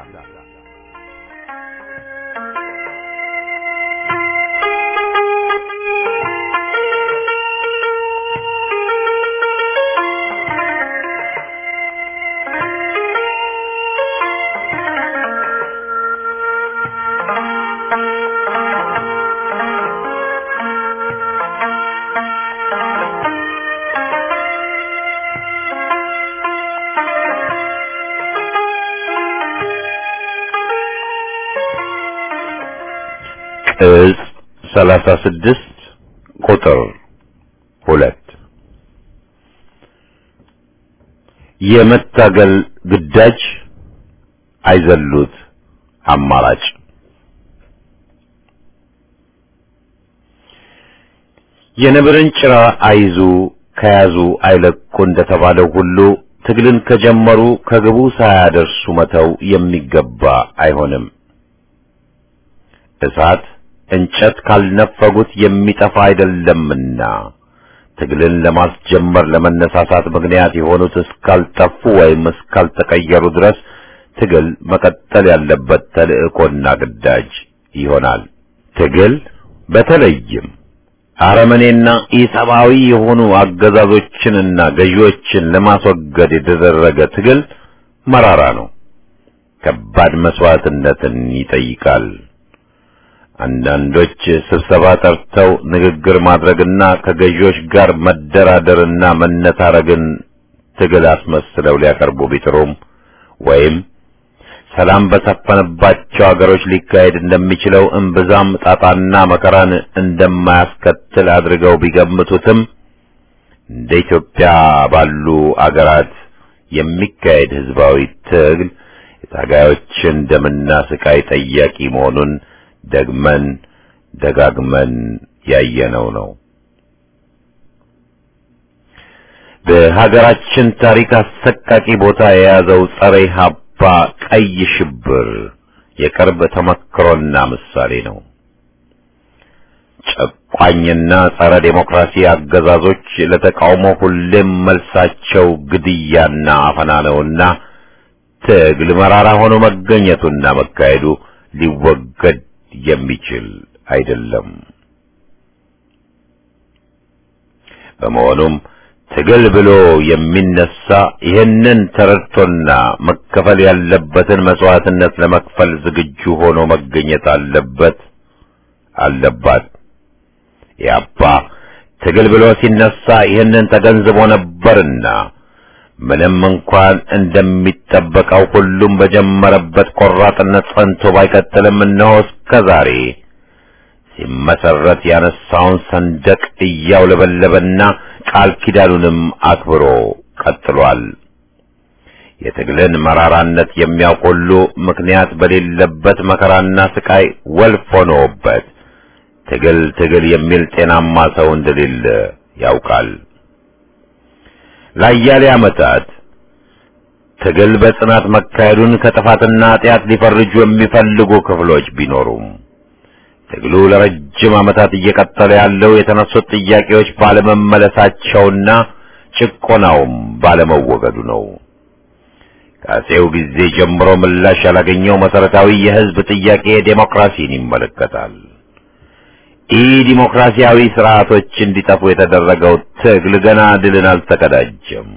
ቅጽ ሰላሳ ስድስት ቁጥር ሁለት የመታገል ግዳጅ አይዘሉት አማራጭ የነብርን ጭራ አይዙ ከያዙ አይለቁ እንደተባለው ሁሉ ትግልን ከጀመሩ ከግቡ ሳያደርሱ መተው የሚገባ አይሆንም። እሳት እንጨት ካልነፈጉት የሚጠፋ አይደለምና ትግልን ለማስጀመር ለመነሳሳት ምክንያት የሆኑት እስካልጠፉ ወይም እስካልተቀየሩ ድረስ ትግል መቀጠል ያለበት ተልእኮና ግዳጅ ይሆናል። ትግል በተለይም አረመኔና ኢሰብአዊ የሆኑ አገዛዞችንና ገዢዎችን ለማስወገድ የተደረገ ትግል መራራ ነው። ከባድ መስዋዕትነትን ይጠይቃል። አንዳንዶች ስብሰባ ጠርተው ንግግር ማድረግና ከገዢዎች ጋር መደራደርና መነታረግን ትግል አስመስለው ሊያቀርቡ ቢጥሩም ወይም ሰላም በሰፈነባቸው አገሮች ሊካሄድ እንደሚችለው እምብዛም ጣጣና መከራን እንደማያስከትል አድርገው ቢገምቱትም እንደ ኢትዮጵያ ባሉ አገራት የሚካሄድ ህዝባዊ ትግል የታጋዮችን ደምና ስቃይ ጠያቂ መሆኑን ደግመን ደጋግመን ያየነው ነው። በሀገራችን ታሪክ አሰቃቂ ቦታ የያዘው ጸረ ኢህአፓ ቀይ ሽብር የቅርብ ተመክሮና ምሳሌ ነው። ጨቋኝና ጸረ ዴሞክራሲ አገዛዞች ለተቃውሞ ሁሌም መልሳቸው ግድያና አፈና ነውና ትግል መራራ ሆኖ መገኘቱና መካሄዱ ሊወገድ የሚችል አይደለም። በመሆኑም ትግል ብሎ የሚነሳ ይህንን ተረድቶና መከፈል ያለበትን መስዋዕትነት ለመክፈል ዝግጁ ሆኖ መገኘት አለበት አለባት። ያባ ትግል ብሎ ሲነሳ ይህንን ተገንዝቦ ነበርና ምንም እንኳን እንደሚጠበቀው ሁሉም በጀመረበት ቆራጥነት ጸንቶ ባይቀጥልም እነሆ እስከ ዛሬ ሲመሰረት ያነሳውን ሰንደቅ እያውለበለበና ቃል ኪዳኑንም አክብሮ ቀጥሏል። የትግልን መራራነት የሚያውቅ ሁሉ ምክንያት በሌለበት መከራና ስቃይ ወልፍ ሆኖበት ትግል ትግል የሚል ጤናማ ሰው እንደሌለ ያውቃል። ለአያሌ ዓመታት ትግል በጽናት መካሄዱን ከጥፋትና ኃጢአት ሊፈርጁ የሚፈልጉ ክፍሎች ቢኖሩም ትግሉ ለረጅም ዓመታት እየቀጠለ ያለው የተነሱት ጥያቄዎች ባለመመለሳቸውና ጭቆናውም ባለመወገዱ ነው። ከአፄው ጊዜ ጀምሮ ምላሽ ያላገኘው መሰረታዊ የሕዝብ ጥያቄ ዴሞክራሲን ይመለከታል። ኢ ዲሞክራሲያዊ ስርዓቶች እንዲጠፉ የተደረገው ትግል ገና ድልን አልተቀዳጀም።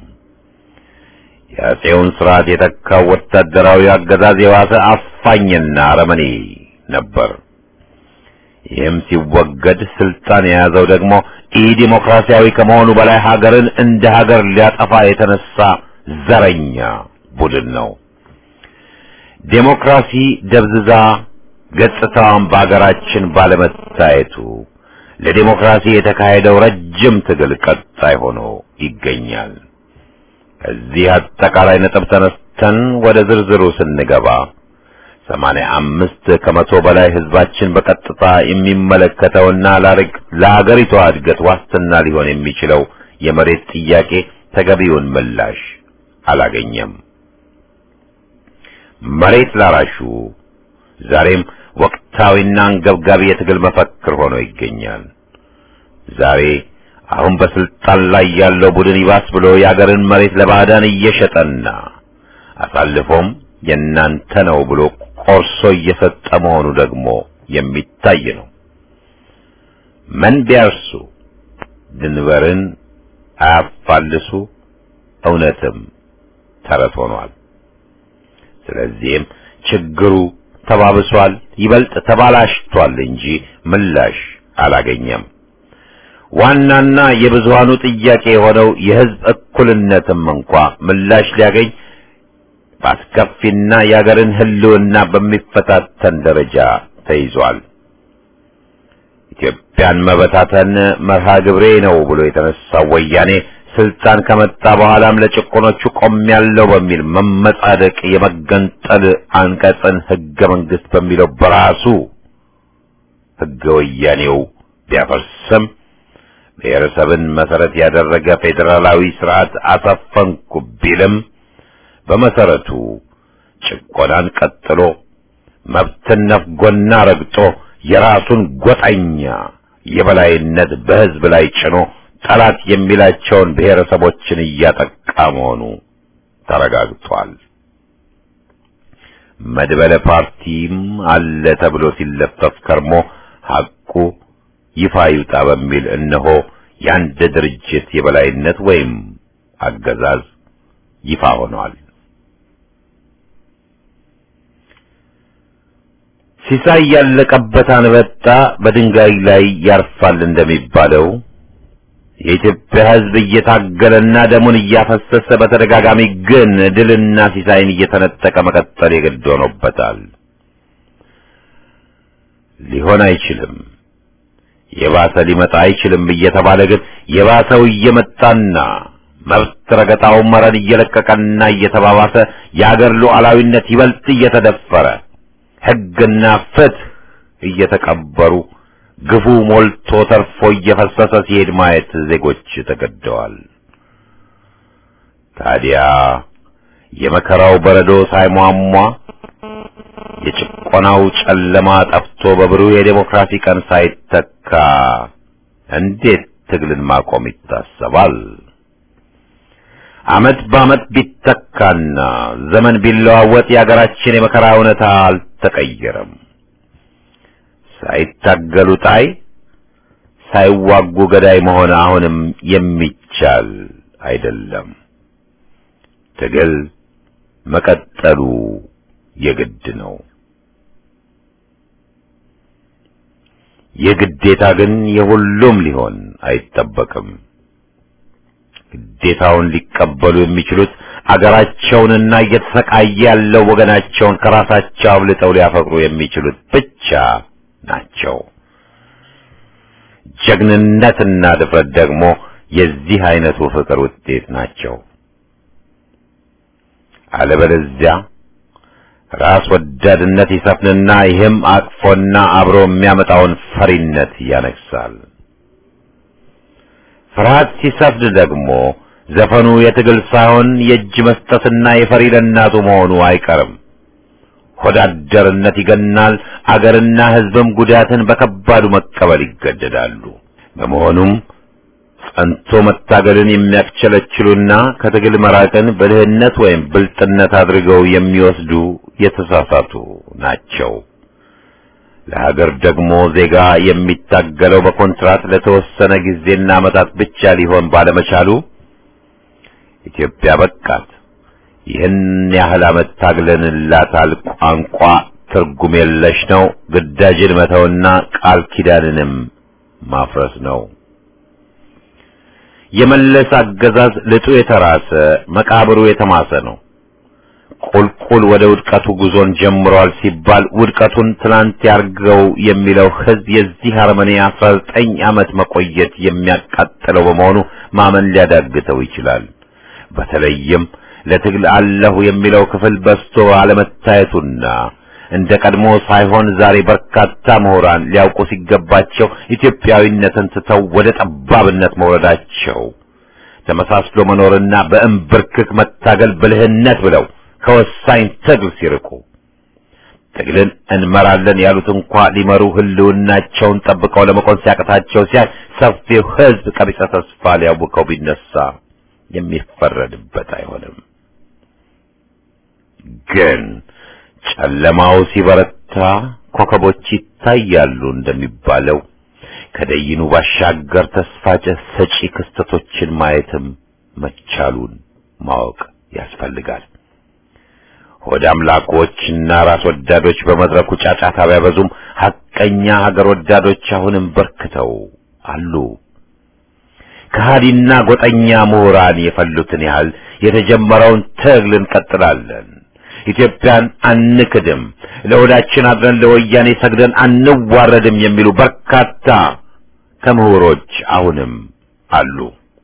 የአፄውን ስርዓት የተካው ወታደራዊ አገዛዝ የዋሰ አፋኝና አረመኔ ነበር። ይህም ሲወገድ ስልጣን የያዘው ደግሞ ኢ ዲሞክራሲያዊ ከመሆኑ በላይ ሀገርን እንደ ሀገር ሊያጠፋ የተነሳ ዘረኛ ቡድን ነው። ዴሞክራሲ ደብዝዛ ገጽታዋን በአገራችን ባለመታየቱ ለዴሞክራሲ የተካሄደው ረጅም ትግል ቀጣይ ሆኖ ይገኛል። ከዚህ አጠቃላይ ነጥብ ተነስተን ወደ ዝርዝሩ ስንገባ ሰማንያ አምስት ከመቶ በላይ ህዝባችን በቀጥታ የሚመለከተውና ለአገሪቷ እድገት ዋስትና ሊሆን የሚችለው የመሬት ጥያቄ ተገቢውን ምላሽ አላገኘም። መሬት ላራሹ ዛሬም ወቅታዊና አንገብጋቢ የትግል መፈክር ሆኖ ይገኛል። ዛሬ አሁን በስልጣን ላይ ያለው ቡድን ይባስ ብሎ የአገርን መሬት ለባዕዳን እየሸጠና አሳልፎም የእናንተ ነው ብሎ ቆርሶ እየሰጠ መሆኑ ደግሞ የሚታይ ነው። መን ቢያርሱ ድንበርን አያፋልሱ እውነትም ተረት ሆኗል። ስለዚህም ችግሩ ተባብሷል፣ ይበልጥ ተባላሽቷል እንጂ ምላሽ አላገኘም። ዋናና የብዙሃኑ ጥያቄ የሆነው የህዝብ እኩልነትም እንኳ ምላሽ ሊያገኝ በአስከፊና የአገርን ህልውና በሚፈታተን ደረጃ ተይዟል። ኢትዮጵያን መበታተን መርሃ ግብሬ ነው ብሎ የተነሳው ወያኔ ስልጣን ከመጣ በኋላም ለጭቆኖቹ ቆሜያለሁ በሚል መመጻደቅ የመገንጠል አንቀጽን ህገ መንግስት በሚለው በራሱ ህገ ወያኔው ቢያፈርስም ብሔረሰብን መሰረት ያደረገ ፌዴራላዊ ስርዓት አሰፈንኩ ቢልም በመሰረቱ ጭቆናን ቀጥሎ መብትን ነፍጎና ረግጦ የራሱን ጎጠኛ የበላይነት በህዝብ ላይ ጭኖ ጠላት የሚላቸውን ብሔረሰቦችን እያጠቃ መሆኑ ተረጋግጧል። መድበለ ፓርቲም አለ ተብሎ ሲለፈፍ ከርሞ ሐቁ ይፋ ይውጣ በሚል እነሆ የአንድ ድርጅት የበላይነት ወይም አገዛዝ ይፋ ሆኗል። ሲሳይ ያለቀበት አንበጣ በድንጋይ ላይ ያርፋል እንደሚባለው የኢትዮጵያ ሕዝብ እየታገለና ደሙን እያፈሰሰ በተደጋጋሚ ግን ድልና ሲሳይን እየተነጠቀ መቀጠል የግድ ሆኖበታል። ሊሆን አይችልም፣ የባሰ ሊመጣ አይችልም እየተባለ ግን የባሰው እየመጣና መብት ረገጣው መረን እየለቀቀና እየተባባሰ የአገር ሉዓላዊነት ይበልጥ እየተደፈረ ሕግና ፍትህ እየተቀበሩ ግፉ ሞልቶ ተርፎ እየፈሰሰ ሲሄድ ማየት ዜጎች ተገደዋል። ታዲያ የመከራው በረዶ ሳይሟሟ የጭቆናው ጨለማ ጠፍቶ በብሩህ የዴሞክራሲ ቀን ሳይተካ እንዴት ትግልን ማቆም ይታሰባል? ዓመት በዓመት ቢተካና ዘመን ቢለዋወጥ የአገራችን የመከራ እውነታ አልተቀየረም። ሳይታገሉ ጣይ ሳይዋጉ ገዳይ መሆን አሁንም የሚቻል አይደለም። ትግል መቀጠሉ የግድ ነው። የግዴታ ግን የሁሉም ሊሆን አይጠበቅም። ግዴታውን ሊቀበሉ የሚችሉት አገራቸውንና እየተሰቃየ ያለው ወገናቸውን ከራሳቸው አብልጠው ሊያፈቅሩ የሚችሉት ብቻ ናቸው። ጀግንነትና ድፍረት ደግሞ የዚህ አይነቱ ፍቅር ውጤት ናቸው። አለበለዚያ ራስ ወዳድነት ይሰፍንና ይህም አቅፎና አብሮ የሚያመጣውን ፈሪነት ያነግሳል። ፍርሃት ሲሰፍን ደግሞ ዘፈኑ የትግል ሳይሆን የእጅ መስጠትና የፈሪ ለእናቱ መሆኑ አይቀርም። ሆዳደርነት ይገናል። አገርና ሕዝብም ጉዳትን በከባዱ መቀበል ይገደዳሉ። በመሆኑም ጸንቶ መታገልን የሚያስቸለችሉና ከትግል መራቅን ብልህነት ወይም ብልጥነት አድርገው የሚወስዱ የተሳሳቱ ናቸው። ለሀገር ደግሞ ዜጋ የሚታገለው በኮንትራት ለተወሰነ ጊዜና ዓመታት ብቻ ሊሆን ባለመቻሉ ኢትዮጵያ በቃት ይህን ያህል ዓመት ታግለንላታል። ቋንቋ ትርጉም የለሽ ነው። ግዳጅን መተውና ቃል ኪዳንንም ማፍረስ ነው። የመለስ አገዛዝ ልጡ የተራሰ መቃብሩ የተማሰ ነው። ቁልቁል ወደ ውድቀቱ ጉዞን ጀምሯል ሲባል ውድቀቱን ትናንት ያርገው የሚለው ሕዝብ የዚህ አረመኔ አስራ ዘጠኝ ዓመት መቆየት የሚያቃጥለው በመሆኑ ማመን ሊያዳግተው ይችላል። በተለይም ለትግል አለሁ የሚለው ክፍል በስቶ አለመታየቱና እንደ ቀድሞ ሳይሆን ዛሬ በርካታ ምሁራን ሊያውቁ ሲገባቸው ኢትዮጵያዊነትን ትተው ወደ ጠባብነት መውረዳቸው ተመሳስሎ መኖርና በእምብርክክ መታገል ብልህነት ብለው ከወሳኝ ትግል ሲርቁ ትግልን እንመራለን ያሉት እንኳ ሊመሩ ህልውናቸውን ጠብቀው ለመቆም ሲያቅታቸው ሲያይ ሰፊው ሕዝብ ቀቢጸ ተስፋ ሊያውከው ቢነሳ የሚፈረድበት አይሆንም። ግን ጨለማው ሲበረታ ኮከቦች ይታያሉ እንደሚባለው ከደይኑ ባሻገር ተስፋ ሰጪ ክስተቶችን ማየትም መቻሉን ማወቅ ያስፈልጋል። ሆድ አምላኮችና ራስ ወዳዶች በመድረኩ ጫጫታ ቢያበዙም ሐቀኛ ሀገር ወዳዶች አሁንም በርክተው አሉ። ከሃዲና ጎጠኛ ምሁራን የፈሉትን ያህል የተጀመረውን ትግል እንቀጥላለን። ኢትዮጵያን አንክድም፣ ለሆዳችን አድረን ለወያኔ ሰግደን አንዋረድም የሚሉ በርካታ ከምሁሮች አሁንም አሉ።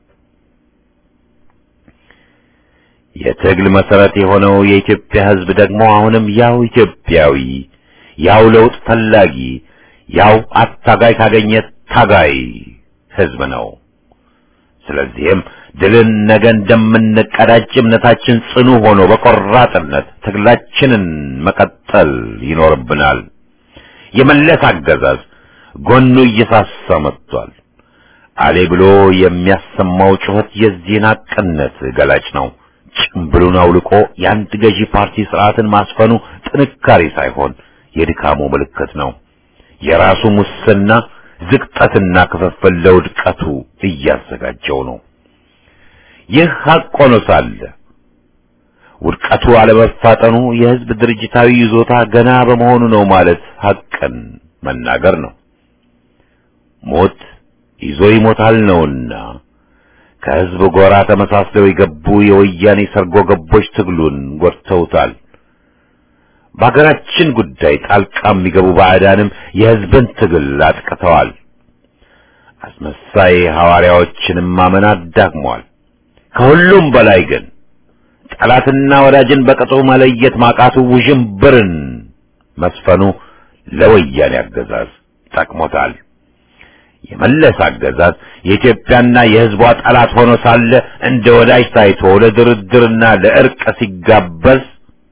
የትግል መሰረት የሆነው የኢትዮጵያ ሕዝብ ደግሞ አሁንም ያው ኢትዮጵያዊ፣ ያው ለውጥ ፈላጊ፣ ያው አታጋይ ካገኘ ታጋይ ሕዝብ ነው። ስለዚህም ድልን ነገ እንደምንቀዳጅ እምነታችን ጽኑ ሆኖ በቆራጥነት ትግላችንን መቀጠል ይኖርብናል። የመለስ አገዛዝ ጎኑ እየሳሳ መጥቷል። አሌ ብሎ የሚያሰማው ጩኸት የዚህን ሐቅነት ገላጭ ነው። ጭምብሉን አውልቆ የአንድ ገዢ ፓርቲ ስርዓትን ማስፈኑ ጥንካሬ ሳይሆን የድካሙ ምልክት ነው። የራሱ ሙስና ዝቅጠትና ክፍፍል ለውድቀቱ እያዘጋጀው ነው። ይህ ሐቅ ሆኖ ሳለ ውድቀቱ አለመፋጠኑ የሕዝብ ድርጅታዊ ይዞታ ገና በመሆኑ ነው ማለት ሐቅን መናገር ነው። ሞት ይዞ ይሞታል ነውና ከሕዝብ ጎራ ተመሳስለው የገቡ የወያኔ ሰርጎ ገቦች ትግሉን ጎድተውታል። በሀገራችን ጉዳይ ጣልቃ የሚገቡ ባዕዳንም የሕዝብን ትግል አጥቅተዋል። አስመሳይ ሐዋርያዎችንም ማመን አዳክሟል። ከሁሉም በላይ ግን ጠላትና ወዳጅን በቅጡ መለየት ማቃቱ ውዥንብርን መስፈኑ ለወያኔ አገዛዝ ጠቅሞታል። የመለስ አገዛዝ የኢትዮጵያና የሕዝቧ ጠላት ሆኖ ሳለ እንደ ወዳጅ ታይቶ ለድርድርና ለእርቅ ሲጋበዝ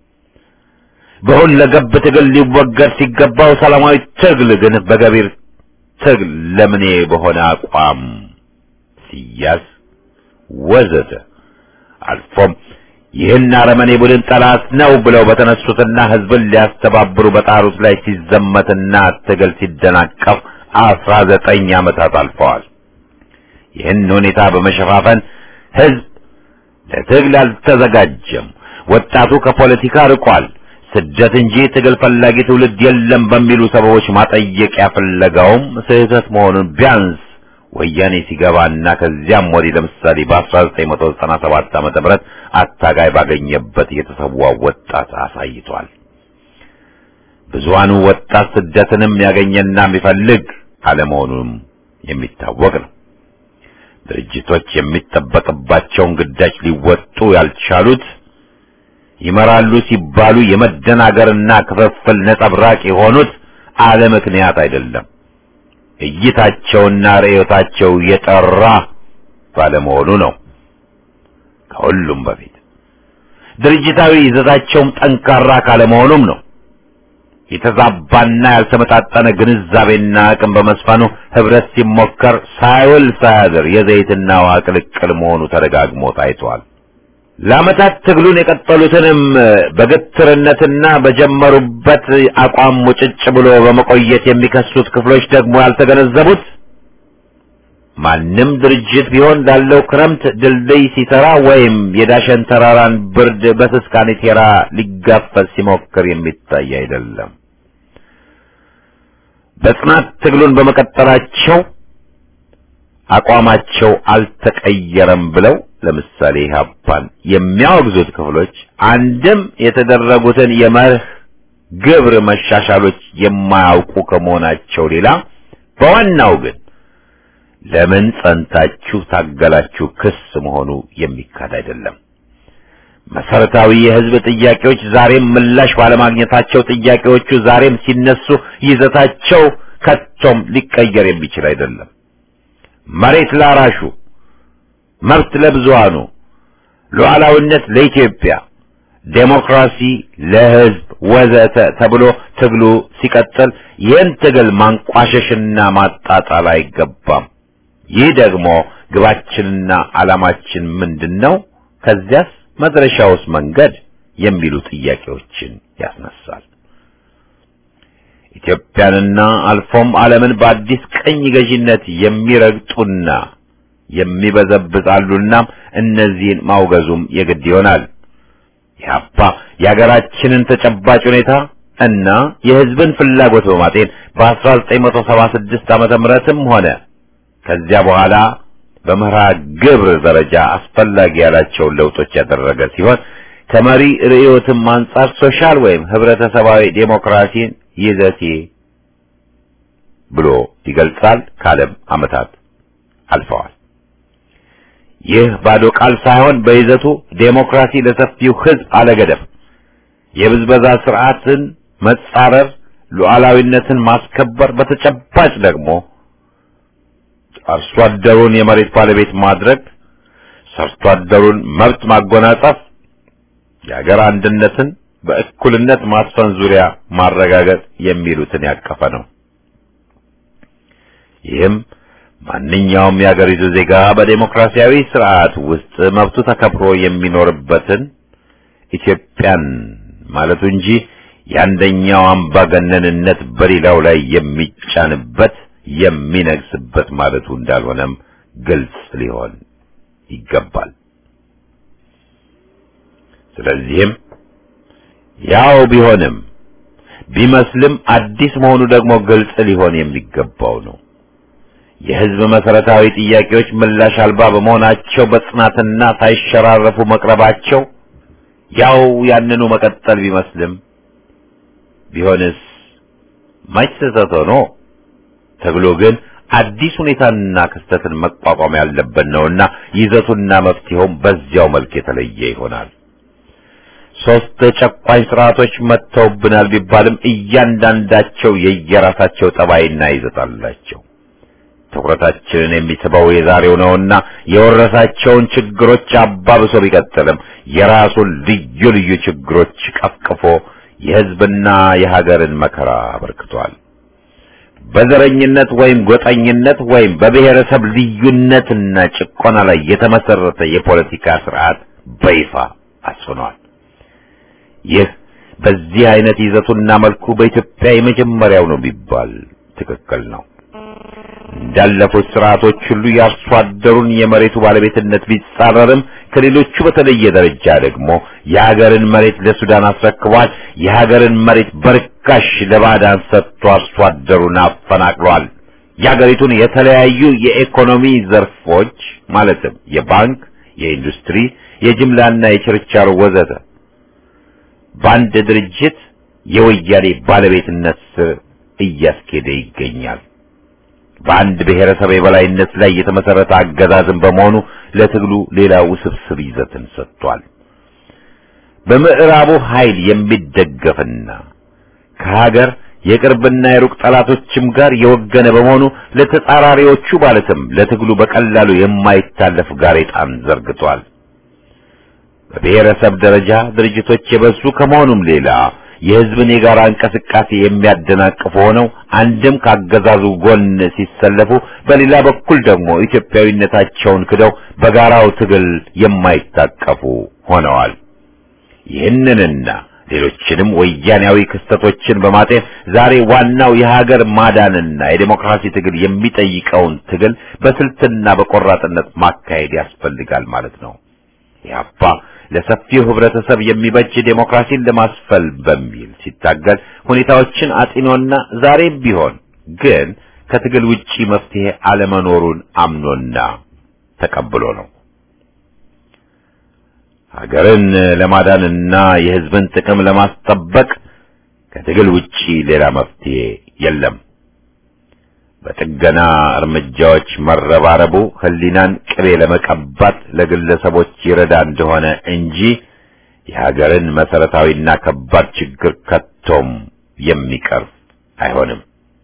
በሁለገብ ትግል ሊወገድ ሲገባው ሰላማዊ ትግል ግን በገቢር ትግል ለምኔ በሆነ አቋም ሲያዝ ወዘተ አልፎም ይህን አረመኔ ቡድን ጠላት ነው ብለው በተነሱትና ሕዝብን ሊያስተባብሩ በጣሩት ላይ ሲዘመትና ትግል ሲደናቀፍ አስራ ዘጠኝ ዓመታት አልፈዋል። ይህን ሁኔታ በመሸፋፈን ሕዝብ ለትግል አልተዘጋጀም፣ ወጣቱ ከፖለቲካ ርቋል፣ ስደት እንጂ ትግል ፈላጊ ትውልድ የለም በሚሉ ሰበቦች ማጠየቂያ ፍለጋውም ስህተት መሆኑን ቢያንስ ወያኔ ሲገባና ከዚያም ወዲህ ለምሳሌ በ1997 ዓመተ ምህረት አታጋይ ባገኘበት የተሰዋው ወጣት አሳይቷል። ብዙሃኑ ወጣት ስደትንም ያገኘና የሚፈልግ አለመሆኑም የሚታወቅ ነው። ድርጅቶች የሚጠበቅባቸውን ግዳጅ ሊወጡ ያልቻሉት ይመራሉ ሲባሉ የመደናገርና ክፍፍል ነጸብራቅ የሆኑት አለ ምክንያት አይደለም። እይታቸውና ርዕዮታቸው የጠራ ባለመሆኑ ነው። ከሁሉም በፊት ድርጅታዊ ይዘታቸውም ጠንካራ ካለመሆኑም ነው። የተዛባና ያልተመጣጠነ ግንዛቤና አቅም በመስፈኑ ህብረት ሲሞከር ሳይውል ሳያድር የዘይትና ውሃ ቅልቅል መሆኑ ተደጋግሞ ታይቷል። ለዓመታት ትግሉን የቀጠሉትንም በግትርነትና በጀመሩበት አቋም ሙጭጭ ብሎ በመቆየት የሚከሱት ክፍሎች ደግሞ ያልተገነዘቡት ማንም ድርጅት ቢሆን ላለው ክረምት ድልድይ ሲሰራ ወይም የዳሸን ተራራን ብርድ በስስ ካኔቴራ ሊጋፈዝ ሲሞክር የሚታይ አይደለም። በጽናት ትግሉን በመቀጠላቸው አቋማቸው አልተቀየረም ብለው ለምሳሌ ኢህአፓን የሚያወግዙት ክፍሎች አንድም የተደረጉትን የመርህ ግብር መሻሻሎች የማያውቁ ከመሆናቸው ሌላ በዋናው ግን ለምን ጸንታችሁ ታገላችሁ ክስ መሆኑ የሚካድ አይደለም። መሰረታዊ የህዝብ ጥያቄዎች ዛሬም ምላሽ ባለማግኘታቸው ጥያቄዎቹ ዛሬም ሲነሱ ይዘታቸው ከቶም ሊቀየር የሚችል አይደለም። መሬት ላራሹ፣ መብት ለብዙሃኑ፣ ሉዓላዊነት ለኢትዮጵያ፣ ዴሞክራሲ ለህዝብ ወዘተ ተብሎ ትግሉ ሲቀጥል ይህን ትግል ማንቋሸሽና ማጣጣል አይገባም። ይህ ደግሞ ግባችንና ዓላማችን ምንድን ነው? ከዚያስ መድረሻውስ መንገድ የሚሉ ጥያቄዎችን ያስነሳል። ኢትዮጵያንና አልፎም ዓለምን በአዲስ ቀኝ ገዢነት የሚረግጡና የሚበዘብዛሉና እነዚህን ማውገዙም የግድ ይሆናል። ኢህአፓ የሀገራችንን ተጨባጭ ሁኔታ እና የህዝብን ፍላጎት በማጤን በ1976 ዓመተ ምህረትም ሆነ ከዚያ በኋላ በመርሃ ግብር ደረጃ አስፈላጊ ያላቸውን ለውጦች ያደረገ ሲሆን ከመሪ ርዕዮትም አንጻር ሶሻል ወይም ህብረተሰባዊ ዴሞክራሲን ይዘቴ ብሎ ይገልጻል። ካለም ዓመታት አልፈዋል። ይህ ባዶ ቃል ሳይሆን በይዘቱ ዴሞክራሲ ለሰፊው ህዝብ አለገደብ፣ የብዝበዛ ስርዓትን መጻረር፣ ሉዓላዊነትን ማስከበር፣ በተጨባጭ ደግሞ አርሶ አደሩን የመሬት ባለቤት ማድረግ፣ ሰርቶ አደሩን መብት ማጎናጸፍ፣ የሀገር አንድነትን በእኩልነት ማስፈን ዙሪያ ማረጋገጥ የሚሉትን ያቀፈ ነው። ይህም ማንኛውም የአገሪቱ ዜጋ በዴሞክራሲያዊ ስርዓት ውስጥ መብቱ ተከብሮ የሚኖርበትን ኢትዮጵያን ማለቱ እንጂ የአንደኛው አምባገነንነት በሌላው ላይ የሚጫንበት የሚነግስበት ማለቱ እንዳልሆነም ግልጽ ሊሆን ይገባል። ስለዚህም ያው ቢሆንም ቢመስልም አዲስ መሆኑ ደግሞ ግልጽ ሊሆን የሚገባው ነው። የህዝብ መሰረታዊ ጥያቄዎች ምላሽ አልባ በመሆናቸው በጽናትና ሳይሸራረፉ መቅረባቸው ያው ያንኑ መቀጠል ቢመስልም ቢሆንስ መች ስህተት ሆኖ ተብሎ ግን አዲስ ሁኔታንና ክስተትን መቋቋም ያለበት ነውና ይዘቱና መፍትሄውም በዚያው መልክ የተለየ ይሆናል። ሶስት ጨቋኝ ስርዓቶች መጥተውብናል ቢባልም እያንዳንዳቸው የየራሳቸው ጠባይና ይዘት አላቸው። ትኩረታችንን የሚስበው የዛሬው ነውና የወረሳቸውን ችግሮች አባብሶ ቢቀጥልም የራሱን ልዩ ልዩ ችግሮች ቀፍቅፎ የህዝብና የሀገርን መከራ አበርክቷል። በዘረኝነት ወይም ጎጠኝነት ወይም በብሔረሰብ ልዩነትና ጭቆና ላይ የተመሰረተ የፖለቲካ ስርዓት በይፋ አስፍኗል። ይህ በዚህ አይነት ይዘቱና መልኩ በኢትዮጵያ የመጀመሪያው ነው ቢባል ትክክል ነው። እንዳለፉት ስርዓቶች ሁሉ የአርሶ አደሩን የመሬቱ ባለቤትነት ቢጻረርም ከሌሎቹ በተለየ ደረጃ ደግሞ የሀገርን መሬት ለሱዳን አስረክቧል። የሀገርን መሬት በርካሽ ለባዕዳን ሰጥቶ አርሶ አደሩን አፈናቅሏል። የሀገሪቱን የተለያዩ የኢኮኖሚ ዘርፎች ማለትም የባንክ፣ የኢንዱስትሪ፣ የጅምላና የችርቻሮ ወዘተ በአንድ ድርጅት የወያኔ ባለቤትነት ስር እያስኬደ ይገኛል። በአንድ ብሔረሰብ የበላይነት ላይ የተመሰረተ አገዛዝን በመሆኑ ለትግሉ ሌላ ውስብስብ ይዘትን ሰጥቷል። በምዕራቡ ኃይል የሚደገፍና ከሀገር የቅርብና የሩቅ ጠላቶችም ጋር የወገነ በመሆኑ ለተጻራሪዎቹ ማለትም ለትግሉ በቀላሉ የማይታለፍ ጋሬጣን ዘርግቷል። በብሔረሰብ ደረጃ ድርጅቶች የበዙ ከመሆኑም ሌላ የሕዝብን የጋራ እንቅስቃሴ የሚያደናቅፉ ሆነው አንድም ካገዛዙ ጎን ሲሰለፉ፣ በሌላ በኩል ደግሞ ኢትዮጵያዊነታቸውን ክደው በጋራው ትግል የማይታቀፉ ሆነዋል። ይህንንና ሌሎችንም ወያኔያዊ ክስተቶችን በማጤን ዛሬ ዋናው የሀገር ማዳንና የዴሞክራሲ ትግል የሚጠይቀውን ትግል በስልትና በቆራጥነት ማካሄድ ያስፈልጋል ማለት ነው። ኢህአፓ ለሰፊው ህብረተሰብ የሚበጅ ዴሞክራሲን ለማስፈል በሚል ሲታገል ሁኔታዎችን አጢኖና ዛሬም ቢሆን ግን ከትግል ውጪ መፍትሄ አለመኖሩን አምኖና ተቀብሎ ነው። ሀገርን ለማዳንና የህዝብን ጥቅም ለማስጠበቅ ከትግል ውጪ ሌላ መፍትሄ የለም። በጥገና እርምጃዎች መረባረቡ ህሊናን ቅቤ ለመቀባት ለግለሰቦች ይረዳ እንደሆነ እንጂ የሀገርን መሰረታዊና ከባድ ችግር ከቶም የሚቀርፍ አይሆንም።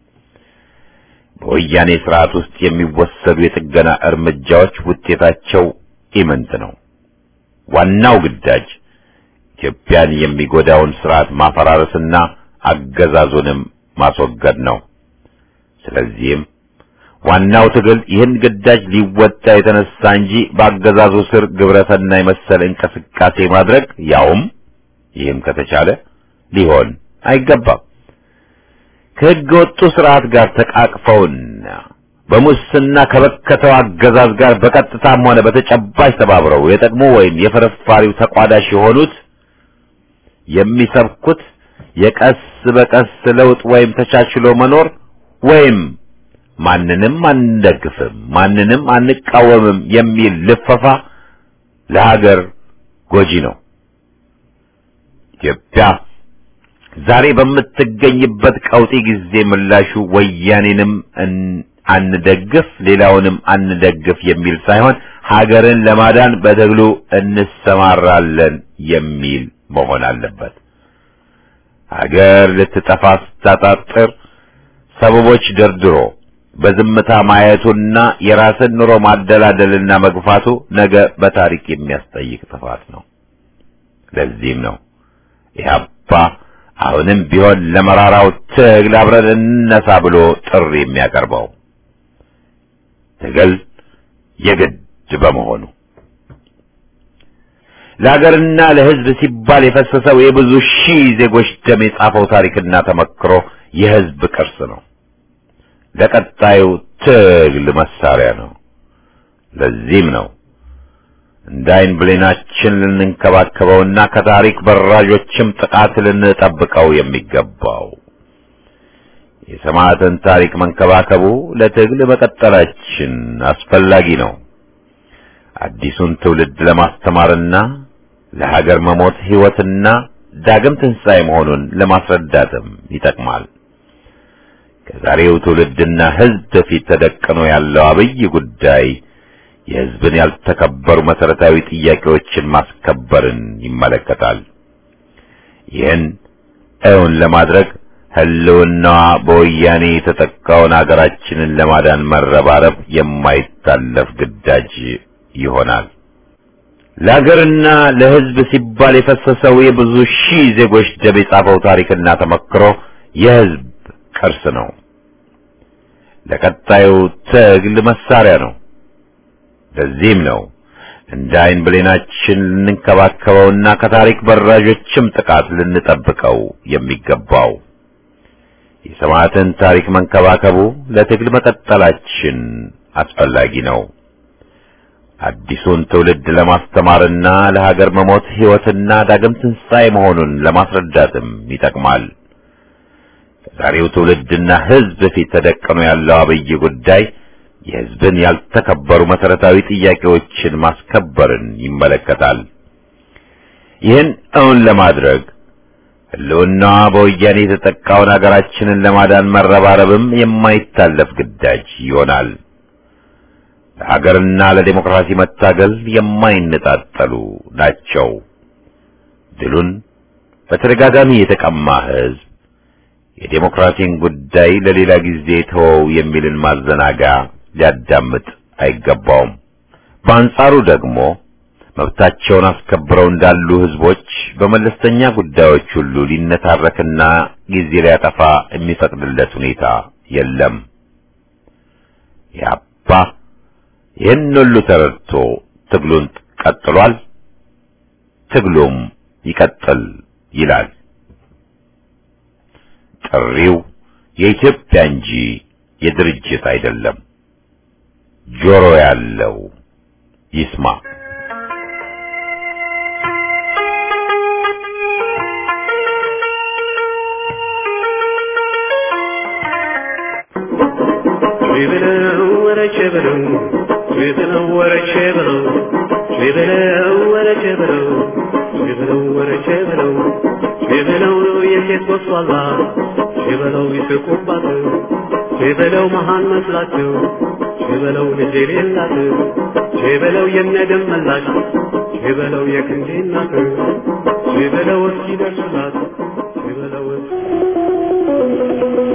በወያኔ ስርዓት ውስጥ የሚወሰዱ የጥገና እርምጃዎች ውጤታቸው ኢምንት ነው። ዋናው ግዳጅ ኢትዮጵያን የሚጎዳውን ስርዓት ማፈራረስና አገዛዙንም ማስወገድ ነው። ስለዚህም ዋናው ትግል ይህን ግዳጅ ሊወጣ የተነሳ እንጂ በአገዛዙ ስር ግብረሰናይ መሰል እንቅስቃሴ ማድረግ ያውም ይህም ከተቻለ ሊሆን አይገባም። ከሕገ ወጡ ስርዓት ጋር ተቃቅፈውና በሙስና ከበከተው አገዛዝ ጋር በቀጥታም ሆነ በተጨባጭ ተባብረው የጠቅሞ ወይም የፍርፋሪው ተቋዳሽ የሆኑት የሚሰብኩት የቀስ በቀስ ለውጥ ወይም ተቻችሎ መኖር ወይም ማንንም አንደግፍም፣ ማንንም አንቃወምም የሚል ልፈፋ ለሀገር ጎጂ ነው። ኢትዮጵያ ዛሬ በምትገኝበት ቀውጢ ጊዜ ምላሹ ወያኔንም አንደግፍ፣ ሌላውንም አንደግፍ የሚል ሳይሆን ሀገርን ለማዳን በትግሉ እንሰማራለን የሚል መሆን አለበት። ሀገር ልትጠፋ ስታጣጥር ሰበቦች ደርድሮ በዝምታ ማየቱና የራስን ኑሮ ማደላደልና መግፋቱ ነገ በታሪክ የሚያስጠይቅ ጥፋት ነው። ለዚህም ነው ኢህአፓ አሁንም ቢሆን ለመራራው ትግል አብረን እንነሳ ብሎ ጥሪ የሚያቀርበው። ትግል የግድ በመሆኑ ለሀገርና ለሕዝብ ሲባል የፈሰሰው የብዙ ሺህ ዜጎች ደም የጻፈው ታሪክና ተመክሮ የሕዝብ ቅርስ ነው። ለቀጣዩ ትግል መሳሪያ ነው። ለዚህም ነው እንደ ዓይን ብሌናችን ልንንከባከበውና ከታሪክ በራዦችም ጥቃት ልንጠብቀው የሚገባው። የሰማዕትን ታሪክ መንከባከቡ ለትግል መቀጠላችን አስፈላጊ ነው። አዲሱን ትውልድ ለማስተማርና ለሀገር መሞት ሕይወትና ዳግም ትንሣኤ መሆኑን ለማስረዳትም ይጠቅማል። ከዛሬው ትውልድና ሕዝብ ፊት ተደቅኖ ያለው አብይ ጉዳይ የሕዝብን ያልተከበሩ መሠረታዊ ጥያቄዎችን ማስከበርን ይመለከታል። ይህን እውን ለማድረግ ሕልውናዋ በወያኔ የተጠቃውን አገራችንን ለማዳን መረባረብ የማይታለፍ ግዳጅ ይሆናል። ለሀገርና ለሕዝብ ሲባል የፈሰሰው የብዙ ሺህ ዜጎች ደም የጻፈው ታሪክና ተመክሮ የሕዝብ ቅርስ ነው። ለቀጣዩ ትግል መሳሪያ ነው። ለዚህም ነው እንደ ዓይን ብሌናችን ልንንከባከበውና ከታሪክ በራዦችም ጥቃት ልንጠብቀው የሚገባው። የሰማዕትን ታሪክ መንከባከቡ ለትግል መቀጠላችን አስፈላጊ ነው። አዲሱን ትውልድ ለማስተማርና ለሀገር መሞት ሕይወትና ዳግም ትንሣኤ መሆኑን ለማስረዳትም ይጠቅማል። ከዛሬው ትውልድና ሕዝብ ፊት ተደቅኖ ያለው አብይ ጉዳይ የሕዝብን ያልተከበሩ መሠረታዊ ጥያቄዎችን ማስከበርን ይመለከታል። ይህን እውን ለማድረግ ሕልውናዋ በወያኔ የተጠቃውን አገራችንን ለማዳን መረባረብም የማይታለፍ ግዳጅ ይሆናል። ለሀገርና ለዴሞክራሲ መታገል የማይነጣጠሉ ናቸው። ድሉን በተደጋጋሚ የተቀማ ሕዝብ የዴሞክራሲን ጉዳይ ለሌላ ጊዜ ተወው የሚልን ማዘናጋ ሊያዳምጥ አይገባውም። በአንጻሩ ደግሞ መብታቸውን አስከብረው እንዳሉ ሕዝቦች በመለስተኛ ጉዳዮች ሁሉ ሊነታረክና ጊዜ ሊያጠፋ የሚፈቅድለት ሁኔታ የለም። ያባ ይህን ሁሉ ተረድቶ ትግሉን ቀጥሏል። ትግሉም ይቀጥል ይላል። ጥሪው የኢትዮጵያ እንጂ የድርጅት አይደለም። ጆሮ ያለው ይስማ። ቢበለው ወረቼ በለው ቢበለው ወረቼ በለው ቢበለው ወረቼ በለው ቢበለው ወረቼ በለው ቢበለው የሴት ወስዋላ ቢበለው ይስቁባት ቢበለው መሃን መስላቸው ቢበለው ልጅ የሌላት ቢበለው የነደም መላሽ ቢበለው የክንዴ እናት ቢበለው እስኪደርሱላት ቢበለው